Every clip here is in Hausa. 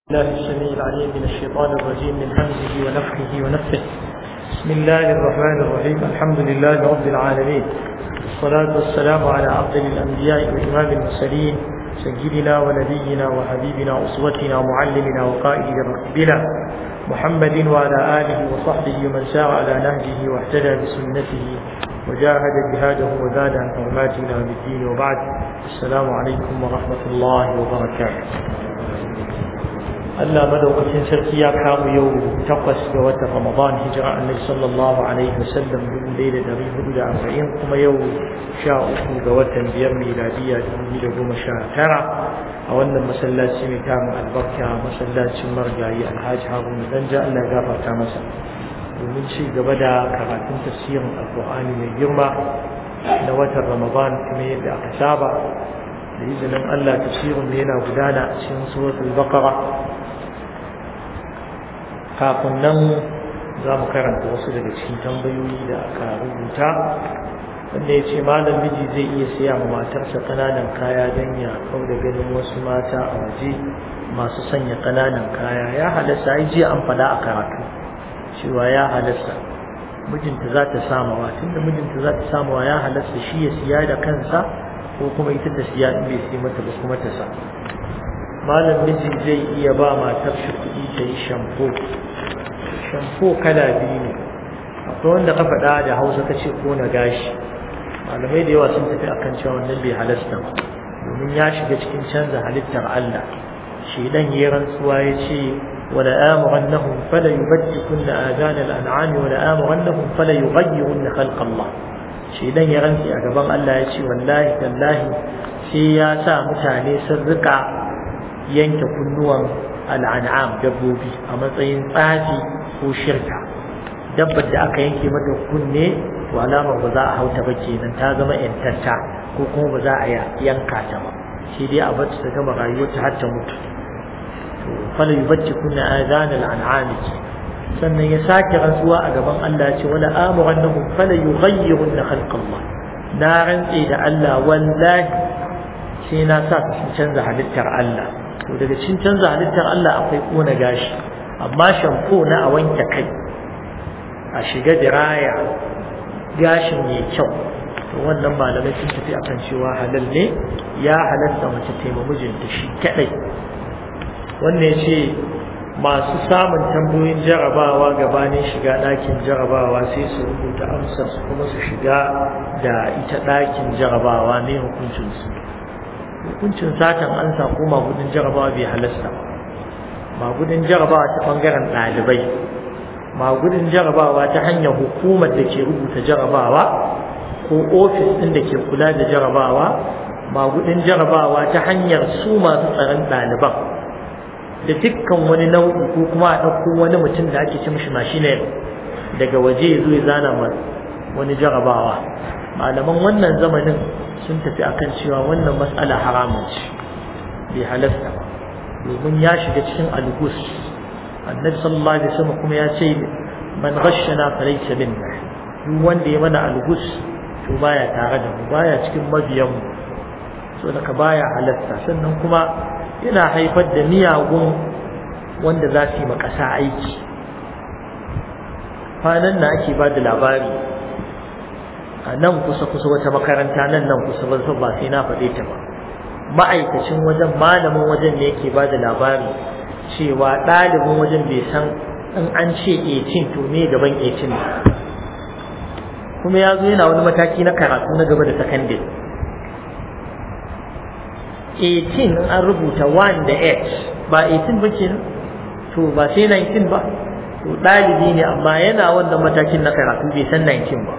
الله السميع العليم من الشيطان الرجيم من همزه ونفخه ونفخه بسم الله الرحمن الرحيم الحمد لله رب العالمين والصلاة والسلام على أفضل الأنبياء وإمام المرسلين سيدنا ونبينا وحبيبنا أسوتنا ومعلمنا وقائد ركبنا محمد وعلى آله وصحبه ومن سار على نهجه واهتدى بسنته وجاهد جهاده وزاد عن حرمات إلى الدين وبعد السلام عليكم ورحمة الله وبركاته Allah madaukakin sarki ya kamu yau takwas ga watan Ramadan hijira annabi sallallahu alaihi wasallam dubu ɗaya da ɗari hudu da arba'in kuma yau sha uku ga watan biyar miladiya dubu da goma sha tara a wannan masallaci mai tarin albarka masallacin margayi alhaji haruna danja Allah ya gafarta masa domin ci gaba da karatun tafsirin alkur'ani mai girma na watan Ramadan kuma yadda aka saba da izinin Allah tafsirin yana gudana a cikin suratul baqara kafin nan za mu karanta wasu daga cikin tambayoyi da aka rubuta wanda ya ce malam miji zai iya siya ma matarsa ƙananan kaya don ya kau da ganin wasu mata a waje masu sanya ƙananan kaya ya halasta ai jiya an faɗa a karatu cewa ya halasta mijinta za ta samawa tunda mijinta za ta samawa ya halasta shi ya siya da kansa ko kuma ita ta siya in bai siya mata ba kuma ta sa malam miji zai iya ba matar shi kuɗi ta yi shampo shampo kala biyu ne akwai wanda ka faɗa da hausa ka ce ko na gashi malamai da yawa sun tafi akan cewa wannan bai halasta ba domin ya shiga cikin canza halittar Allah shi dan yi rantsuwa ya ce wala amurannahum fala yubaddikunna azana al'an'am wala amurannahum fala yughayyirunna khalqa Allah shi dan ya rantsi a gaban Allah ya ce wallahi tallahi sai ya sa mutane sun rika yanke kunnuwan al'an'am dabbobi a matsayin tsafi ko shirka dabbar da aka yanke mata kunne to alamar ba za a hauta ba kenan ta zama yantatta ko kuma ba za a yanka ta ba shi dai a bar ta gama rayuwarta har ta mutu to fala yubacci kunna azan al'an'am sannan ya sake rantsuwa a gaban Allah ce wala amurannahum fala yughayyirunna khalqallah na rantse da Allah wallahi sai na sa su canza halittar Allah to daga cikin canza halittar Allah akwai kona gashi amma shampo na a wanke kai a shiga diraya gashin mai kyau to wannan malamai sun tafi akan cewa halal ne ya halatta mace taima mijinta shi kadai wannan ya ce masu samun tambayoyin jarabawa gabanin shiga ɗakin jarabawa sai su rubuta amsar su kuma su shiga da ita ɗakin jarabawa ne hukuncinsu hukuncin satan an ko magudin jarabawa bai halasta magudin jarabawa ta bangaren ɗalibai magudin jarabawa ta hanyar hukumar da ke rubuta jarabawa ko ofis ɗin da ke kula da jarabawa magudin jarabawa ta hanyar su masu tsaron ɗaliban da dukkan wani nau'i ko kuma a ɗauko wani mutum da ake ce mishi mashinai daga waje ya zo ya zana wani jarabawa malaman wannan zamanin sun tafi akan cewa wannan mas'ala haramun ce bai halasta ba domin ya shiga cikin algus annabi sallallahu alaihi wasallam kuma ya ce man ghashana falaysa minna duk wanda ya mana algus to baya tare da mu baya cikin mabiyan mu so daga baya halasta sannan kuma yana haifar da miyagun wanda za su yi makasa aiki kwanan na ake ba da labari a nan kusa-kusa wata makaranta nan nan kusa ba ba sai na faɗe ta ba ma'aikacin wajen malamin wajen ne yake ba da labari cewa ɗalibin wajen bai san in an ce 18 to ne gaban 18 ne kuma ya zo yana wani mataki na karatu na gaba da sakandare 18 an rubuta 1 da 8 ba 18 ba ke to ba sai 19 ba to ɗalibi ne amma yana wannan matakin na karatu bai san 19 ba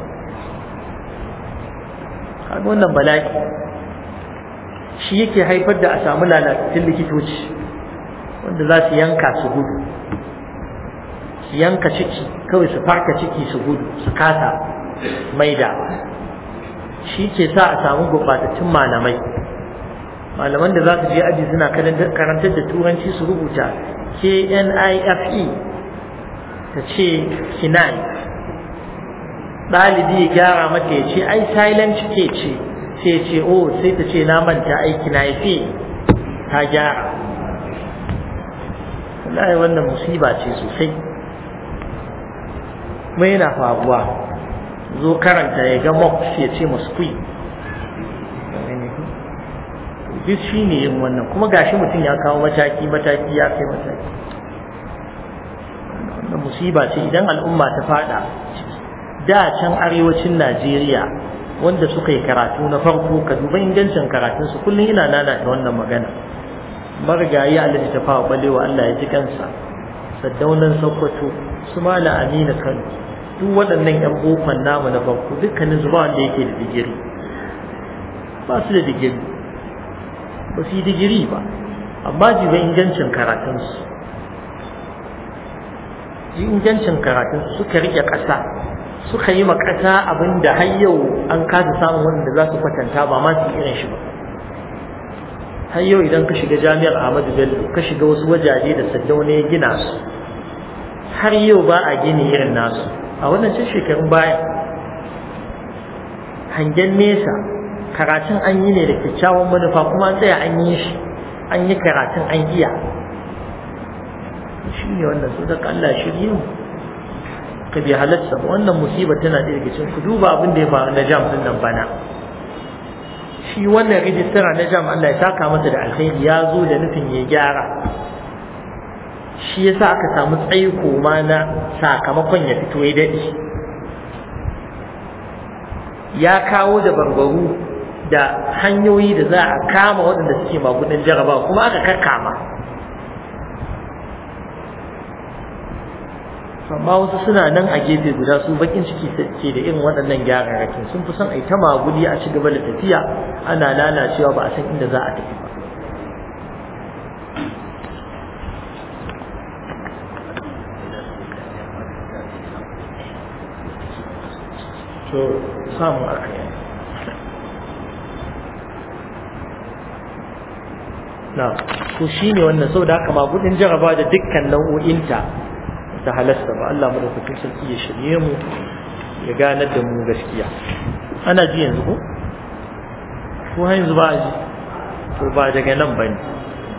kaga wannan bala'i shi yake haifar da a samu lalatattun likitoci wanda za su yanka su gudu su yanka ciki kawai su farka ciki su gudu su kasa maida shi ke sa a samu gurɓatattun malamai malaman da za su je aji suna karantar da turanci su rubuta knife ta ce kinai ɗalibi ya gyara mata ya ce ai silent ke ce sai ce oh sai ta ce na manta aiki na yafe ta gyara wallahi wannan musiba ce sosai mai yana faruwa zo karanta ya ga mox ya ce maskui duk shi ne yin wannan kuma gashi mutum ya kawo mataki mataki ya kai mataki wannan musiba ce idan al'umma ta fada da can arewacin najeriya wanda suka yi karatu na farko ka duba ingancin karatunsu kullum ina nana da wannan magana marigayi alhaji ta fawa balewa allah ya ji kansa saddaunan sokoto su mala amina kano duk waɗannan yan bokon namu na farko dukkanin zuba wanda yake da digiri ba su da digiri ba su yi digiri ba amma jiba ingancin karatunsu ingancin karatunsu suka rike ƙasa suka yi makasa abin da har yau an kasa samun wanda za su kwatanta ba ma su irin shi ba har yau idan ka shiga jami'ar Ahmadu Bello ka shiga wasu wajaje da Saddauna ya gina su har yau ba a gini irin nasu a wannan cin shekarun baya hangen nesa karatun an yi ne da kyakkyawan manufa kuma an tsaya an yi shi an yi karatun an iya shi ne wannan su daga Allah shirye mu ka bi halatta ba wannan musiba tana da daga cikin ku duba abin da ya faru na jam din nan bana shi wannan rijistara na jam Allah ya saka masa da alkhairi ya zo da nufin ya gyara shi yasa aka samu tsaiko ma na sakamakon ya fito ya daɗe ya kawo da barbaru da hanyoyi da za a kama waɗanda suke magudin jaraba kuma aka kakkama amma wasu suna nan a gefe guda su bakin ciki ke da irin waɗannan gyararrakin sun fi son a yi ta magudi a ci gaba da tafiya ana lalacewa ba a san inda za a tafi ba to samu aka yi na to shi ne wannan sau da haka magudin jaraba da dukkan nau'o'inta ta halasta ba Allah madaukakin sarki ya shirye mu ya ganar da mu gaskiya ana ji yanzu ko ko har yanzu ba a ji to ba daga nan ba ne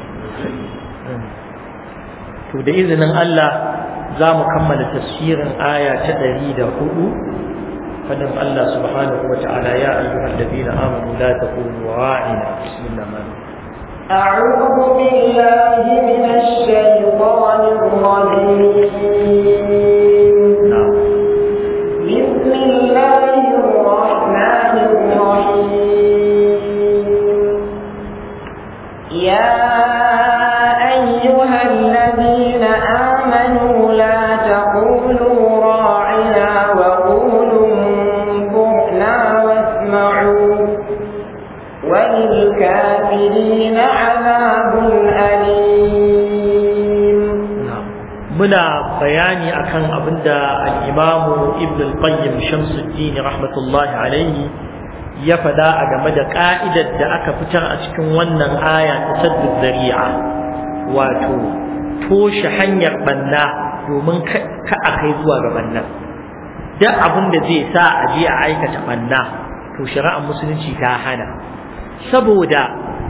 to da izinin Allah za mu kammala tafsirin aya ta ɗari da hudu fadin Allah subhanahu wa ta'ala ya ayyuhal ladina amanu la taqulu ra'ina bismillah أعوذ بالله من الشيطان الرجيم بسم الله الرحمن الرحيم يا أيها الذين آمنوا لا تقولوا راعنا وقولوا انظرنا واسمعوا وللكافرين عذاب أليم muna bayani akan abinda al-Imam Ibn al-Qayyim Shamsuddin rahmatullahi alaihi ya fada a game da ka'idar da aka fitar a cikin wannan aya ta saddud zari'a wato toshe hanyar banna domin ka a kai zuwa ga banna duk abin da zai sa a je a aikata banna to shari'ar musulunci ta hana saboda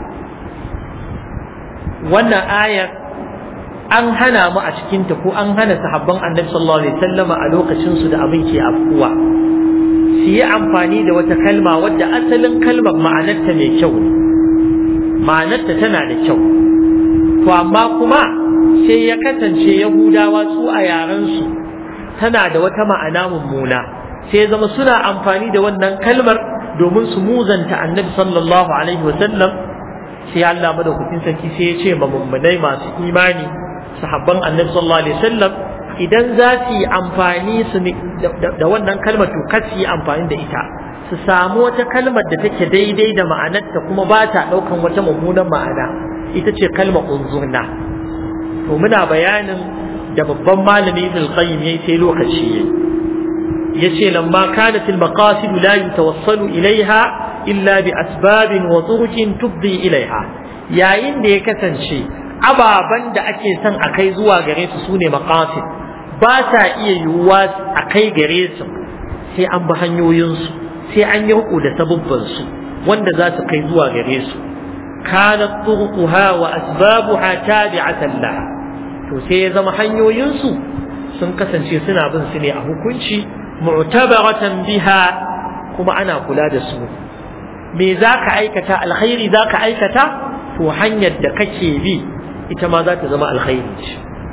wannan ayar an hana mu a cikinta ko an hana sahabban annabi sallallahu alaihi wasallama a lokacin su da abin ke afkuwa su yi amfani da wata kalma wadda asalin kalmar ma'anarta mai kyau ne ma'anarta tana da kyau to amma kuma sai ya kasance yahudawa su a yaran su tana da wata ma'ana mummuna sai zama suna amfani da wannan kalmar domin su muzanta annabi sallallahu alaihi wasallam sai Allah madaukakin sarki sai ya ce ma mummunai masu imani sahabban annabi sallallahu alaihi wasallam idan za su yi amfani su da wannan kalmar to kar su yi amfani da ita su samu wata kalmar da take daidai da ma'anarta kuma ba ta ɗaukan wata mummunan ma'ana ita ce kalmar unzurna to muna bayanin da babban malami ibn qayyim yayi sai lokaci yayi yace lamma kanat al maqasid la yatawassalu ilaiha illa bi asbabin wa turukin tubdi ilaiha yayin da ya kasance ababan da ake son a kai zuwa gare su sune maqasid ba ta iya yiwuwa a kai gare su sai an bi hanyoyinsu sai an yi riko da sabubbansu wanda za su kai zuwa gare su kanat turuquha wa asbabuha tabi'atan laha to sai ya zama hanyoyinsu sun kasance suna bin su ne a hukunci mu'tabaratan biha kuma ana kula da su me za ka aikata alkhairi za ka aikata to hanyar da kake bi ita ma za ta zama alkhairi ce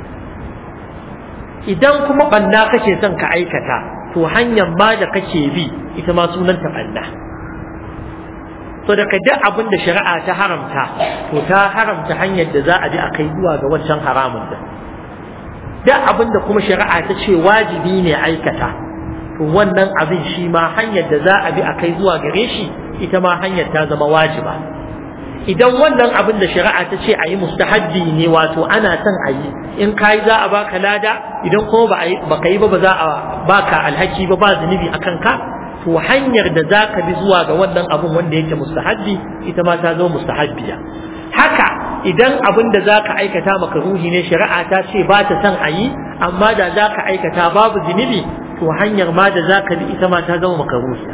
idan kuma banna kake son ka aikata to hanyar ma da kake bi ita ma sunanta banna so da ka duk abin da shari'a ta haramta to ta haramta hanyar da za a bi a kai zuwa ga wancan haramun da duk abin da kuma shari'a ta ce wajibi ne aikata to wannan abin shi ma hanyar da za a bi a kai zuwa gare shi ita ma hanyar ta zama wajiba idan wannan abin da shari'a ta ce a yi mustahabbi ne wato ana son a yi in ka yi za a baka lada idan kuma ba ka yi ba ba za a baka alhaki ba ba zunubi a kanka to hanyar da za ka bi zuwa ga wannan abin wanda yake mustahabbi ita ma ta zama mustahabbiya haka idan abin da za ka aikata maka ruhi ne shari'a ta ce ba ta son a yi amma da za ka aikata babu zunubi to hanyar ma da za ka bi ita ma ta zama maka ruhiya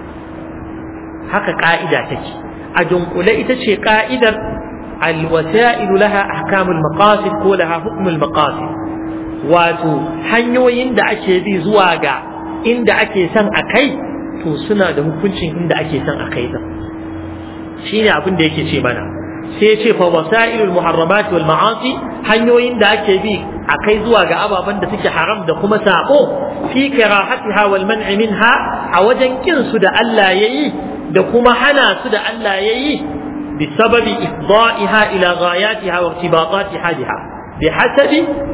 haka ka'ida take a dunkule ita ce ka'idar alwasa'il laha ahkamul maqasid ko laha hukmul maqasid wato hanyoyin da ake bi zuwa ga inda ake son a kai to suna da hukuncin inda ake son a kai din shine abin da yake ce mana sai ya ce fa wasailul muharramat wal ma'asi hanyoyin da ake bi a kai zuwa ga ababen da suke haram da kuma sako fi karahatiha wal man'i minha a wajen kin su da Allah yayi da kuma hana su da Allah yayi بسبب إفضائها إلى غاياتها وارتباطاتها بها بحسب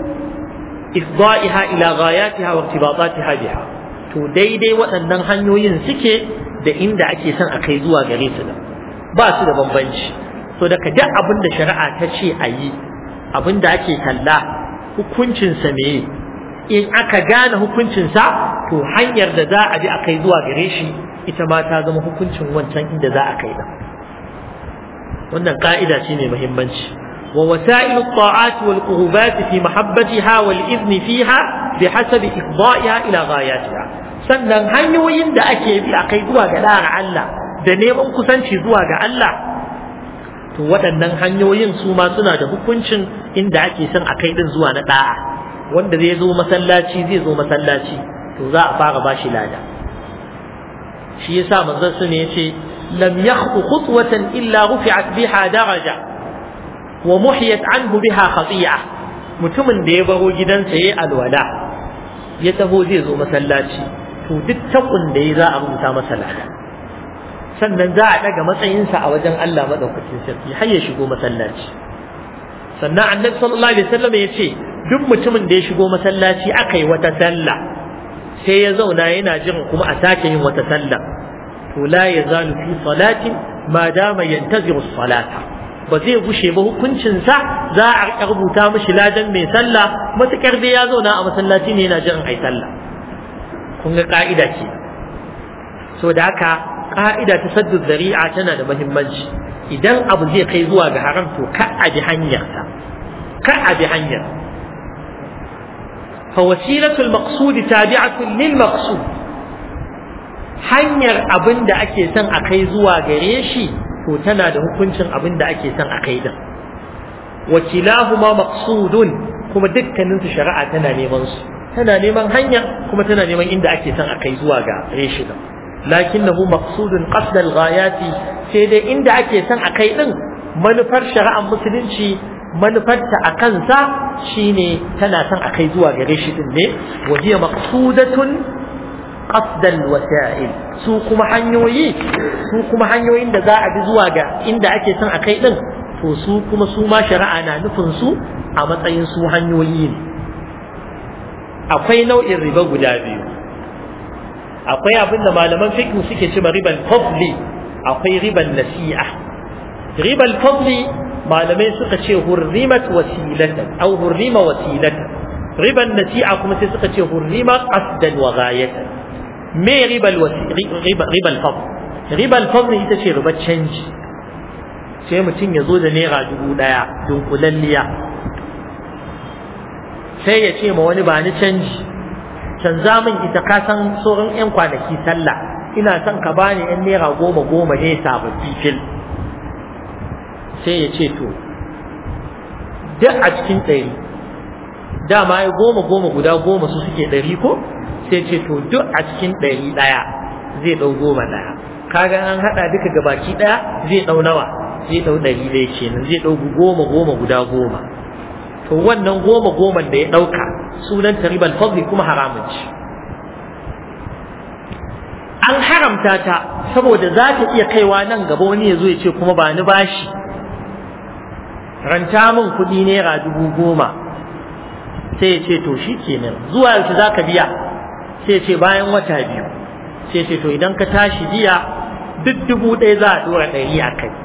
إفضائها إلى غاياتها وارتباطاتها بها to daidai waɗannan hanyoyin suke da inda ake son a kai zuwa gare su da ba su da bambanci so daga duk abin da shari'a ta ce a yi abin da ake kalla hukuncinsa meye in aka gane hukuncinsa to hanyar da za a bi a kai zuwa gare shi ita ma ta zama hukuncin wancan inda za a kai da wannan ka'ida ce mai muhimmanci wa wasailu at-ta'at wal qurbat fi mahabbatiha wal idni fiha bihasabi ifda'iha ila ghayatiha sannan hanyoyin da ake bi a kai zuwa ga da'ar Allah da neman kusanci zuwa ga Allah to waɗannan hanyoyin su ma suna da hukuncin inda ake son a kai din zuwa na da'a wanda zai zo masallaci zai zo masallaci to za a fara bashi lada shi yasa manzon sun yace lam yakhطu khutwatan illa rufi'at biha daraja wa muhiyat anhu biha khati'a mutumin da ya baro gidansa yayi alwala ya taho zai zo masallaci to duk takun da ya za a rubuta masa lada sannan za a daga matsayinsa a wajen Allah madaukakin sarki har ya shigo masallaci sannan annabi sallallahu alaihi wasallam ya ce duk mutumin da ya shigo masallaci aka yi wata sallah sai ya zauna yana jiran kuma a sake yin wata sallah to la yazalu fi salatin ma dama yantaziru salata ba zai gushe ba hukuncinsa za a rubuta mishi ladan mai sallah matukar dai ya zauna a masallaci ne yana jiran ai sallah kun ga ka'ida ce so da haka ka'ida ta saddu zari'a tana da muhimmanci idan abu zai kai zuwa ga haram to ka a bi hanyarsa ka a bi hanyar fa wasilatul maqsud tabi'atun lil maqsud hanyar abin da ake son a kai zuwa gare shi to tana da hukuncin abin da ake son a kai din wakilahuma maqsudun kuma dukkanin su shari'a tana neman su tana neman hanya kuma tana neman inda ake son a kai zuwa ga gare shi din lakinnahu maqsudun qasd al-ghayati sai dai inda ake son a kai din manufar shari'ar musulunci manufarta a kansa shine tana son a kai zuwa gare shi din ne wajiya maqsudatun qasd al-wasa'il su kuma hanyoyi su kuma hanyoyin da za a bi zuwa ga inda ake son a kai din to su kuma su ma shari'a na nufin su a matsayin su hanyoyi ne akwai nau'in riba guda biyu akwai abin da malaman fiqh suke cewa riban fadli akwai riban nasi'a riban fadli malamai suka ce hurrimat wasilatan aw hurrima wasilatan riban nasi'a kuma sai suka ce hurrima qasdan wa ghayatan me ribal riba ribal fadl ribal fadl ita ce ribar canji sai mutum ya zo da naira dubu daya dunkulalliya sai ya ce ma wani ba ni canji canza min ita ka san sauran yan kwanaki sallah ina son ka bani yan naira goma goma ne sababbi fil sai ya ce to duk a cikin ɗari dama ya goma goma guda goma su suke ɗari ko sai ce to duk a cikin ɗari ɗaya zai ɗau goma ɗaya kaga an haɗa duka gabaki ɗaya zai ɗau nawa zai ɗau ɗari ɗaya kenan zai ɗau goma goma guda goma to wannan goma goman da ya ɗauka sunan taribal fadli kuma haramun ce an haramta ta saboda za ta iya kaiwa nan gaba wani ya zo ya ce kuma ba ni bashi ranta min kuɗi naira dubu goma sai ya ce to shi kenan zuwa yaushe za ka biya sai ya ce bayan wata biyu sai ya ce to idan ka tashi biya duk dubu ɗaya za a ɗora ɗari a kai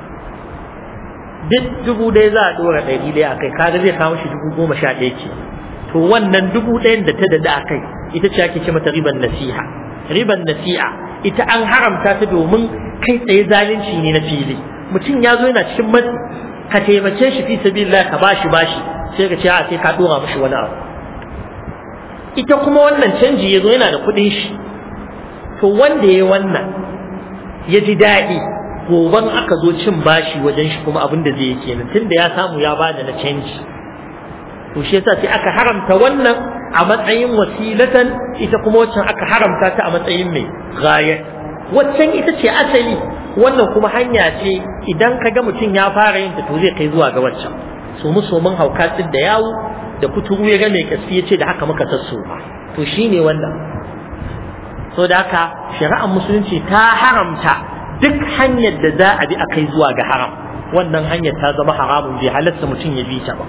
duk dubu ɗaya za a ɗora ɗari ɗaya a kai kaga zai kawo shi dubu goma sha ɗaya ce to wannan dubu ɗayan da ta dada a kai ita ce ake ce mata riban nasiha riban nasi'a ita an haramta ta domin kai tsaye zalunci ne na fili mutum ya zo yana cikin matsi ka taimake shi fi sabilillah ka bashi bashi sai ka ce a sai ka dora mishi wani abu ita kuma wannan canji ya zo yana da kuɗin shi to wanda ya wannan ya ji daɗi goban aka zo cin bashi wajen shi kuma abin da zai yi kenan tunda ya samu ya bada na canji to shi yasa sai aka haramta wannan a matsayin wasilatan ita kuma waccan aka haramta ta a matsayin mai gaya waccan ita ce asali wannan kuma hanya ce idan ka ga mutum ya fara yin ta to zai kai zuwa ga waccan so mu so mun hauka tsid da yawo da kuturu ya ga mai kasi ya ce da haka muka tasso ba to shine wannan so da haka shari'ar musulunci ta haramta duk hanyar da za a bi a kai zuwa ga haram wannan hanyar ta zama haramun bai halatta mutum ya bi ta ba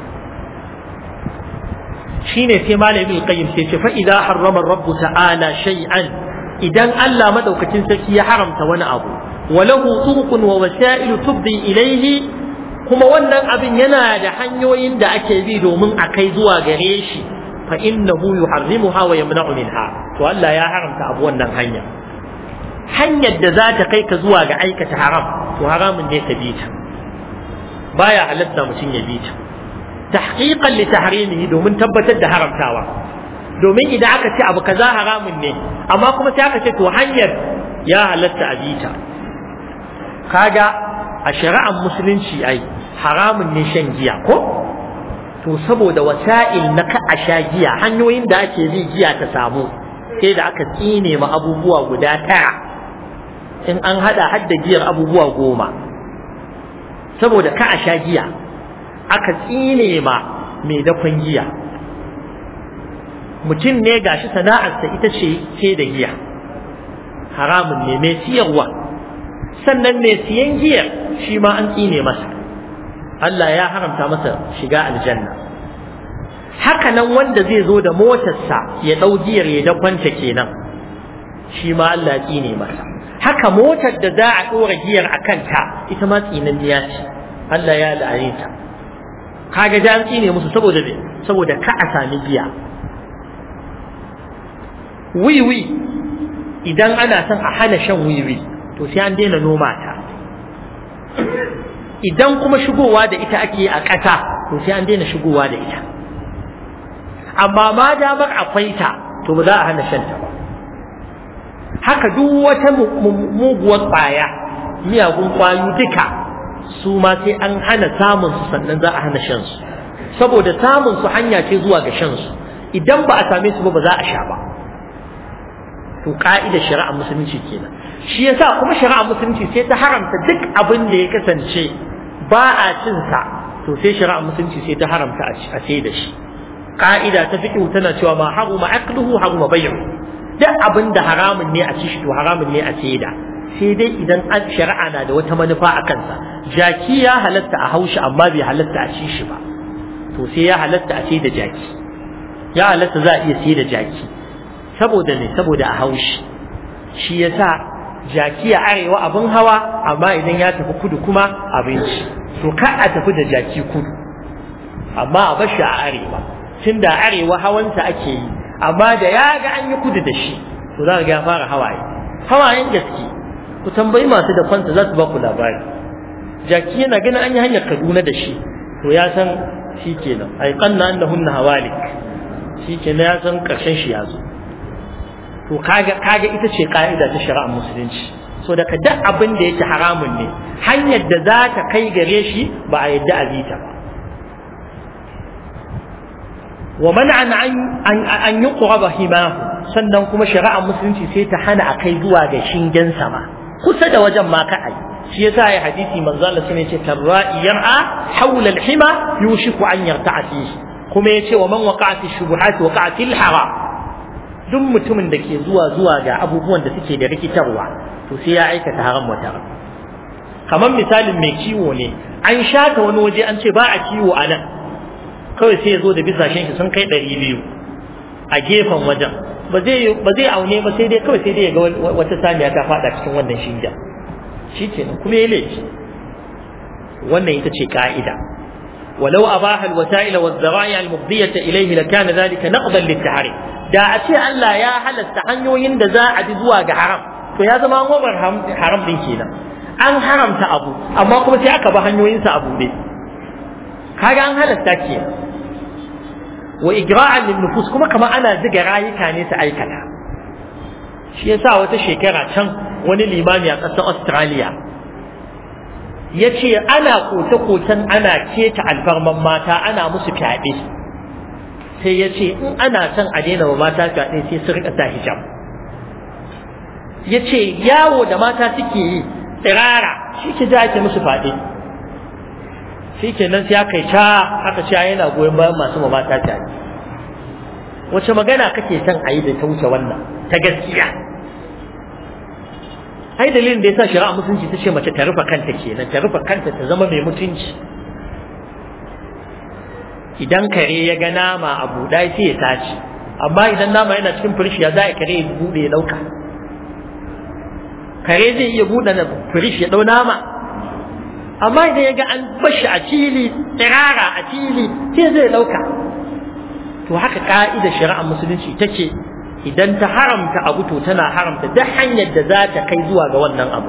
shine sai malamin qayyim sai ce fa idza harrama rabbu ta'ala shay'an idan Allah madaukakin sarki ya haramta wani abu walahu turuqun wa wasa'il tubdi ilayhi kuma wannan abin yana da hanyoyin da ake bi domin a kai zuwa gare shi fa innahu yuharrimuha wa yamna'u minha to Allah ya haramta abu wannan hanya hanyar da za ta kai ka zuwa ga aikata haram to haramun ne ka bi ta baya halatta mutum ya bi ta tahqiqan li tahrimihi domin tabbatar da haramtawa domin idan aka ce abu kaza haramun ne amma kuma sai aka ce to hanyar ya halatta a bi ta kaga a shari'ar musulunci ai haramun ne shan giya ko to saboda wasa'il na ka a sha giya hanyoyin da ake bi giya ta samu sai da aka tsine ma abubuwa guda tara in an hada hadda giyar abubuwa goma saboda ka a sha giya aka tsine ma mai dakon giya mutum ne gashi sana'arsa ita ce ce da giya haramun ne mai siyarwa sannan mai siyan giyar shi ma an tsine masa Allah ya haramta masa shiga aljanna haka nan wanda zai zo da motarsa ya ɗau giyar ya dakwanta kenan shi ma Allah ya tsine masa haka motar da za a ɗora giyar a kanta ita ma tsinanniya ce Allah ya la'ane ta kaga da an tsine musu saboda me saboda ka a sami giya wiwi idan ana son a hana shan wiwi to sai an daina noma ta idan kuma shigowa da ita ake a ƙasa to sai an daina shigowa da ita amma ma damar akwai ta to ba za a hana shan ta ba haka duk wata muguwar ƙwaya miyagun ƙwayo duka su ma sai an hana samun su sannan za a hana shan su saboda samun su hanya ce zuwa ga shan su idan ba a same su ba ba za a sha ba to ka'idar shari'ar musulunci kenan shi yasa kuma shari'ar musulunci sai ta haramta duk abin da ya kasance ba a cin sa to sai shari'ar musulunci sai ta haramta a ce da shi ka'ida ta fiqh tana cewa ma haruma aqluhu haruma bay'u duk abin da haramun ne a ci shi to haramun ne a ce da sai dai idan an shari'a na da wata manufa a kansa jaki ya halatta a haushi amma bai halatta a ci shi ba to sai ya halatta a ce da jaki ya halatta za a iya sai da jaki saboda ne saboda a haushi shi yasa jaki a arewa abin hawa amma idan ya tafi kudu kuma abinci to ka a tafi da jaki kudu amma a bashi a arewa tunda arewa hawansa ake yi amma da ya ga an yi kudu da shi to za ga ya fara hawaye hawayen gaske ku tambayi masu da kwanta za su ba ku labari jaki yana ganin an yi hanyar kaduna da shi to ya san shi kenan ai kanna annahunna hawalik shi kenan ya san karshen shi ya zo to kaga kaga ita ce ka'ida ta shari'ar musulunci so daga duk abin da yake haramun ne hanyar da za ta kai gare shi ba a yadda a bi ta ba wa man'an an an yuqraba himahu sannan kuma shari'ar musulunci sai ta hana a kai zuwa ga shingen sama kusa da wajen ma ka ai shi yasa ya hadisi manzo Allah sun ce tarra'i yar'a hawla al-hima yushiku an yarta'a fihi kuma yace wa man waqa'a fi shubuhat waqa'a fil haram duk mutumin da ke zuwa zuwa ga abubuwan da suke da rikitarwa to sai ya aikata haram wata kamar misalin mai kiwo ne an shata wani waje an ce ba a kiwo a nan kawai sai ya zo da bisashen shi sun kai ɗari biyu a gefen wajen ba zai ba zai aune ba sai dai kawai sai dai ya ga wata saniya ta fada cikin wannan shinja shi kenan kuma ya laifi wannan ita ce ka'ida ولو أباح الوسائل والذرائع المفضية إليه لكان ذلك نقضا للتحريم da a ce Allah ya halatta hanyoyin da za a bi zuwa ga haram to ya zama gobar haram din kenan an haramta abu amma kuma sai aka ba hanyoyinsa abu ne kaga an halatta ke wa igra'an lin nufus kuma kamar ana ziga rayuka ne su aikata shi yasa wata shekara can wani limami a ƙasar Australia ya ce ana kote-koten ana keta alfarman mata ana musu fyaɗe sai ya ce in ana son a daina wa mata fyaɗe sai su rika sa hijab ya ce yawo da mata suke yi tsirara shi ke ja ake musu fyaɗe shi ke nan sai aka yi ca aka ce yana goyon bayan masu ma mata fyaɗe wace magana kake son a yi da ta wuce wannan ta gaskiya ai dalilin da yasa shari'a musulunci ta ce mace ta rufe kanta kenan ta rufe kanta ta zama mai mutunci idan kare ya ga nama a buɗa sai ya tashi amma idan nama yana cikin firish ya za a kare ya buɗe ya ɗauka kare zai iya buɗe na firish ya ɗau nama amma idan ya ga an bashi a fili tsirara a fili sai zai ɗauka to haka ka'idar shari'ar musulunci take idan ta haramta abu to tana haramta duk hanyar da za ta kai zuwa ga wannan abu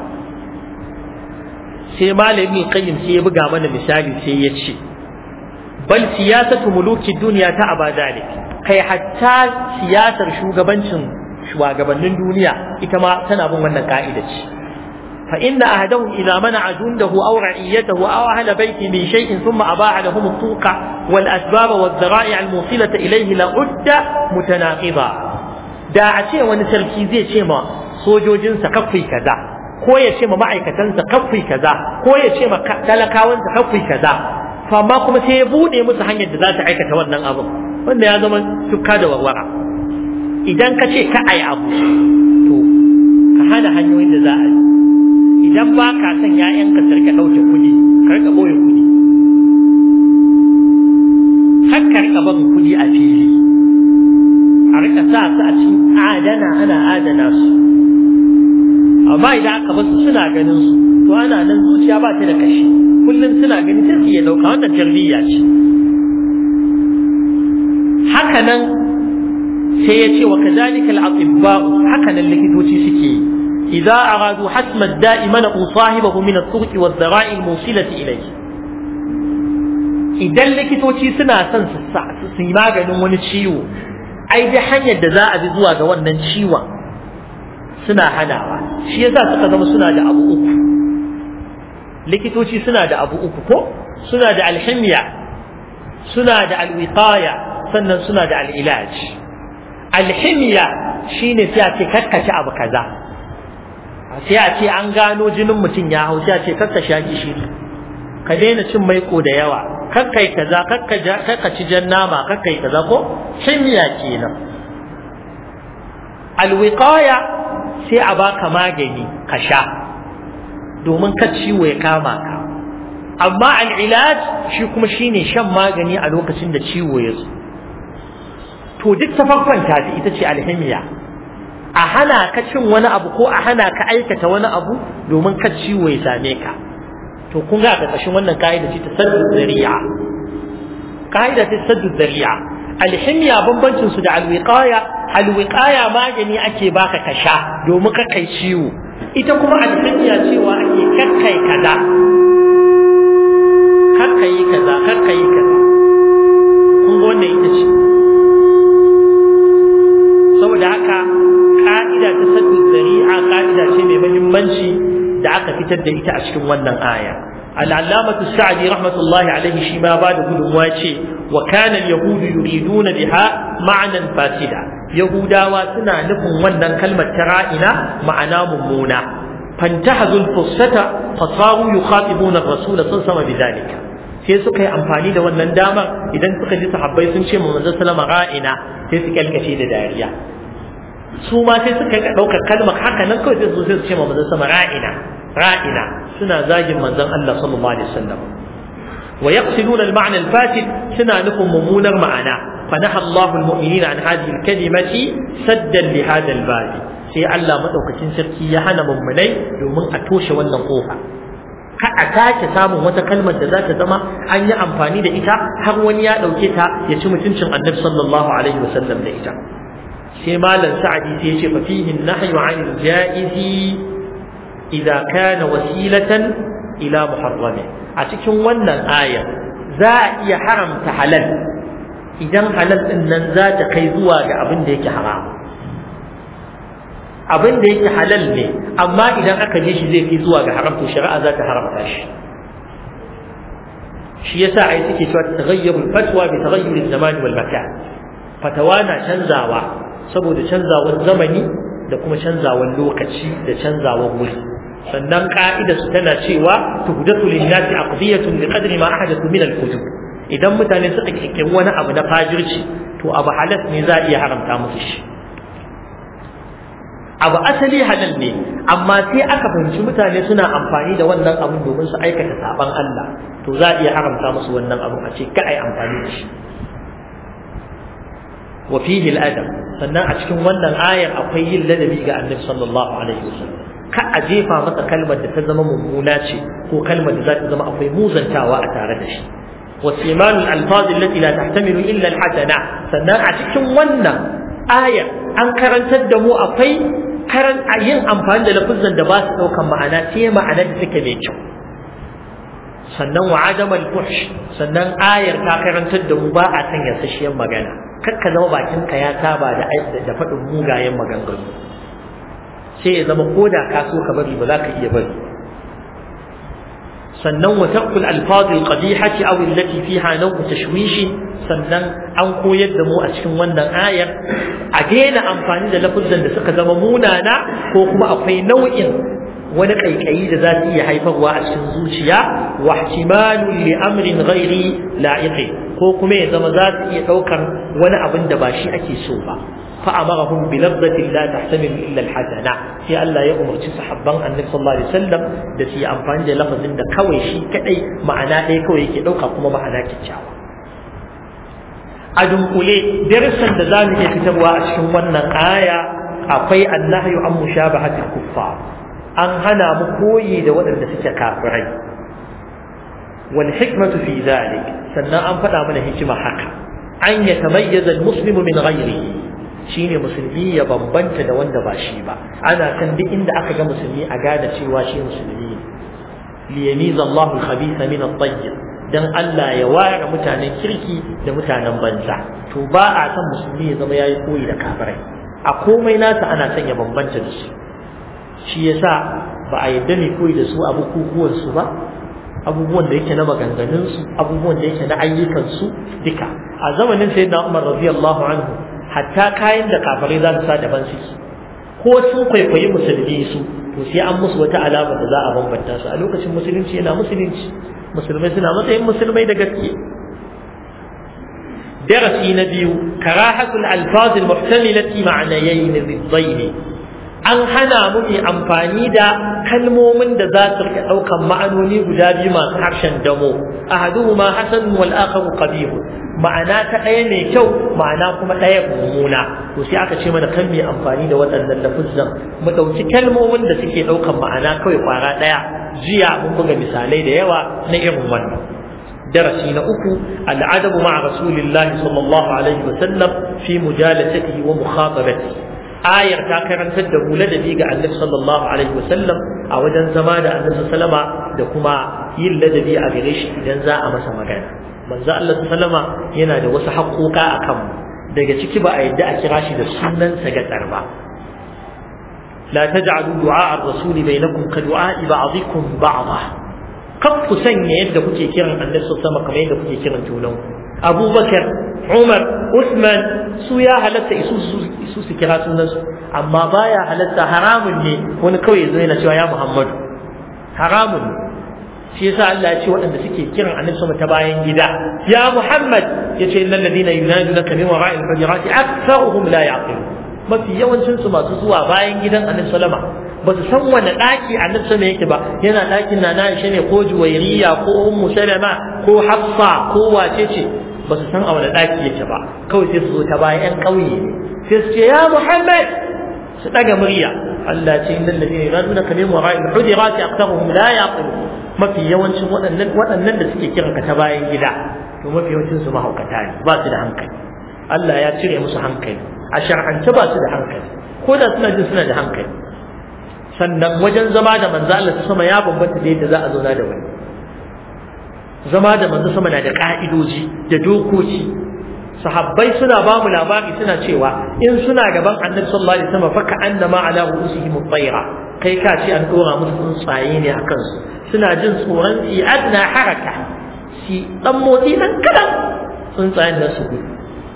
sai malami qayyim sai ya buga mana misali sai ya ce bal siyasatu muluki duniya ta abadalik kai hatta siyasar shugabancin shugabannin duniya ita ma tana bin wannan ka'ida ce fa inna ahadahum idza mana'a jundahu aw ra'iyatahu aw ahla baiti min shay'in thumma abaha lahum at-tuqa wal asbab wal dhara'i' al-musilata ilayhi la udda mutanaqida da a ce wani sarki zai ce ma sojojinsa kafai kaza ko ya ce ma ma'aikatansa kafai kaza ko ya ce ma talakawansa kafai kaza to amma kuma sai ya bude musu hanyar da za ta aikata wannan abin wanda ya zama tukka da warwara idan ka ce ka ayi abu to ka hana hanyoyin da za a yi idan ba ka son ‘ya'yanka su rika ɗauke kuɗi ka rika ɓoye kuɗi har ka rika barin kuɗi a fili a rika sa su a cikin adana ana adana su amma idan aka basu suna ganin su to ana nan zuciya ba ta da kashi kullum suna ganin sai su iya dauka wannan tarbiyya ce haka nan sai ya ce wa kazalika al-atibba'u haka nan likitoci suke yi idza aradu hasma ad-da'i mana'u sahibahu min at-turuq wa ad-dara'i al-musilati ilayhi idan likitoci suna son su yi maganin wani ciwo ai da hanyar da za a bi zuwa ga wannan ciwon suna hanawa shi yasa suka zama suna da abu uku likitoci suna da abu uku ko suna da alhimiya suna da alwiqaya sannan suna da al'ilaj alhimiya shine sai a ce kakkace abu kaza sai a ce an gano jinin mutum ya hau sai a ce kakka gishiri ka daina cin maiko da yawa kakkai kaza kakka ci jan nama kakkai kaza ko himiya kenan alwiqaya sai a baka magani ka sha domin ka ciwo ya kama ka amma al'ilaj shi kuma shine shan magani a lokacin da ciwo ya zo to duk ta farkonta ita ce alhimiya a hana ka cin wani abu ko a hana ka aikata wani abu domin ka ciwo ya same ka to kun ga ƙarƙashin wannan ka'ida ce ta saddu zari'a ka'ida ce saddu zari'a alhimiya bambancin su da alwiqaya alwiqaya magani ake baka ka sha domin ka kai ciwo ita kuma alhimiya cewa ake kakkai kaza kakkai kaza kakkai kaza kun ga wannan ita ce saboda haka ka'ida ta saddu zari'a ka'ida ce mai muhimmanci da aka fitar da ita a cikin wannan aya al'allamatu sa'adi rahmatullahi alaihi shi ma ba da gudunmuwa ce wa kana al-yahud yuriduna biha ma'nan fasida yahudawa suna nufin wannan kalmar ta ra'ina ma'ana mummuna fantahazul fursata fasaru yukhatibuna ar-rasul sallallahu alaihi wasallam sai suka yi amfani da wannan damar idan suka ji sahabbai sun ce manzon sallama ra'ina sai su kalkace da dariya su ma sai suka ga daukar kalmar haka nan kawai sai su sai su ce manzon sallama ra'ina ra'ina suna zagin manzon Allah sallallahu alaihi wasallam wa yaqsiduna al-ma'na al-fasid suna nufin mummunar ma'ana فنهى الله المؤمنين عن هذه الكلمة سدا لهذا الباب sai Allah madaukakin sarki ya hana mummunai domin a toshe wannan kofa ka a sake samun wata kalmar da za ta zama an yi amfani da ita har wani ya ɗauke ta ya ci mutuncin annabi sallallahu alaihi wasallam da ita sai malam sa'adi sai ya ce fa fihi nahyu 'anil ja'izi idza kana wasilatan ila muharrami a cikin wannan aya za a iya haramta halal idan halal din nan za ta kai zuwa ga abin da yake haram abin da yake halal ne amma idan aka je shi zai fi zuwa ga haram to shari'a za ta haramta shi shi yasa ai suke cewa taghayyuru fatwa bi taghayyuri zamani wal makan fatawa na canzawa saboda canzawar zamani da kuma canzawar lokaci da canzawar wuri sannan ka'ida su tana cewa tuhdatu lin-nasi aqdiyatun bi qadri ma ahdathu min al-kutub idan mutane suka kirkiri wani abu na fajirci to abu halas ne za a iya haramta musu shi abu asali halal ne amma sai aka fahimci mutane suna amfani da wannan abun domin su aikata saban Allah to za a iya haramta musu wannan abun a ce ka ai amfani da shi wa fihi al-adab sannan a cikin wannan ayar akwai yin ladabi ga Annabi sallallahu alaihi wasallam ka a jefa masa kalmar da ta zama mummuna ce ko kalmar da za ta zama akwai muzantawa a tare da shi وسيمان الألفاظ التي لا تحتمل إلا الحسنة sannan a cikin wannan aya an karantar da mu akwai karan yin amfani da lafuzan da ba su ɗaukan ma'ana sai ma'ana da take mai kyau sannan wa adam al-fuhsh sannan ayar ta karantar da mu ba a san yasasshiyar magana kar ka zama bakin ka ya saba da da faɗin mugayen maganganu sai ya zama koda ka so ka bari ba za ka iya bari sannan wa taqul alfaz alqadihati aw allati fiha naw tashwish sannan an koyar da mu a cikin wannan ayar a daina amfani da lafuzan da suka zama munana ko kuma akwai nau'in wani kaikayi da za su iya haifarwa a cikin zuciya wa ihtimalu li amrin ghairi la'iqi ko kuma ya zama za su iya daukar wani abin da ba shi ake so ba فأمرهم بلفظة لا تحتمل إلا الحسنة في الله يأمر صحابان النبي صلى الله عليه وسلم da su yi amfani da lafazin da kawai shi kadai ma'ana ɗaya kawai yake ɗauka kuma ma'ana kyakkyawa a dunkule darussan da za mu iya fitarwa a cikin wannan aya akwai annahyu an mushabahatil kuffar an hana mu koyi da waɗanda suke kafirai wal hikmatu fi zalik sannan an faɗa mana hikima haka an yatamayyaza al-muslimu min ghayrihi shine musulmi ya bambanta da wanda ba shi ba ana san duk inda aka ga musulmi a gane cewa shi musulmi ne li yamiza Allahu al-khabitha min at-tayyib dan Allah ya ware mutanen kirki da mutanen banza to ba a san musulmi ya zama yayi koyi da kafirai a komai nasa ana son ya bambanta da su shi yasa ba a yadda ne koyi da su a bukukuwan su ba abubuwan da yake na maganganun su abubuwan da yake na ayyukan su duka a zamanin sayyidina Umar radiyallahu anhu hatta kayan da kafirai za su sa daban suke ko sun kwaikwayi musulmi su to sai an musu wata alama da za a bambanta su a lokacin musulunci yana musulunci musulmai suna matsayin musulmai da gaske darasi na biyu karahatul alfazil muhtamilati ma'anayayn riddaini an hana mu yi amfani da kalmomin da za su rika daukan ma'anoni guda biyu masu harshen damo ahaduhuma hasan wal akharu qabih ma'ana ta ɗaya mai kyau ma'ana kuma ɗaya mummuna to sai aka ce mana kan mai amfani da waɗannan lafuzan mu ɗauki kalmomin da suke ɗaukan ma'ana kawai kwara ɗaya jiya mun buga misalai da yawa na irin wannan darasi na uku al'adabu ma'a rasulillahi sallallahu alaihi wa sallam fi mujalasatihi wa mukhatabatihi ayar ta karantar da mu ladabi ga annabi sallallahu alaihi wa sallam a wajen zama da annabi sallama da kuma yin ladabi a gare shi idan za a masa magana manzo Allah sallama yana da wasu haƙoƙa a kanmu daga ciki ba a yadda a kira shi da sunansa ga tsarba la taj'alu du'a ar-rasuli bainakum ka du'a ba'dikum ba'dha kaf ku sanya yadda kuke kiran annabi sallama kamar yadda kuke kiran junan abubakar umar usman su ya halatta isu su su kira sunansu amma baya halatta haramun ne wani kawai ya zo yana cewa ya muhammadu haramun ne shi yasa Allah ya ce waɗanda suke kiran annabi sama ta bayan gida ya muhammad yace innal ladina yunadunaka min wara'il hujurati aktharuhum la yaqilun mafi yawancin su masu zuwa bayan gidan annabi sallama ba su san wani ɗaki annabi sama yake ba yana ɗakin na Aisha ne ko Juwairiya ko Ummu Salama ko Hafsa ko wace ce ba su san a wani ɗaki yake ba kawai sai su zo ta bayan ƴan ƙauye ne sai su ce ya Muhammad su ɗaga murya Allah ce innal ladina yunaduna ka min wara'il hujurati aktharuhum la yaqilun mafi yawancin waɗannan waɗannan da suke kiran ka ta bayan gida to mafi yawancin su mahaukata ne ba su da hankali Allah ya cire musu hankali a shar'ance ba su da hankali ko da suna jin suna da hankali sannan wajen zama da manzo Allah sama ya bambanta da yadda za a zauna da wani zama da manzo sama na da ka'idoji da dokoki sahabbai suna ba mu labari suna cewa in suna gaban annabi sallallahu alaihi wasallam fa ka'annama ala ru'usihim at-tayra kai ka ce an dora musu tsuntsaye ne akan su suna jin tsoron fi adna haraka shi dan motsi dan kadan tsuntsayen nan su gudu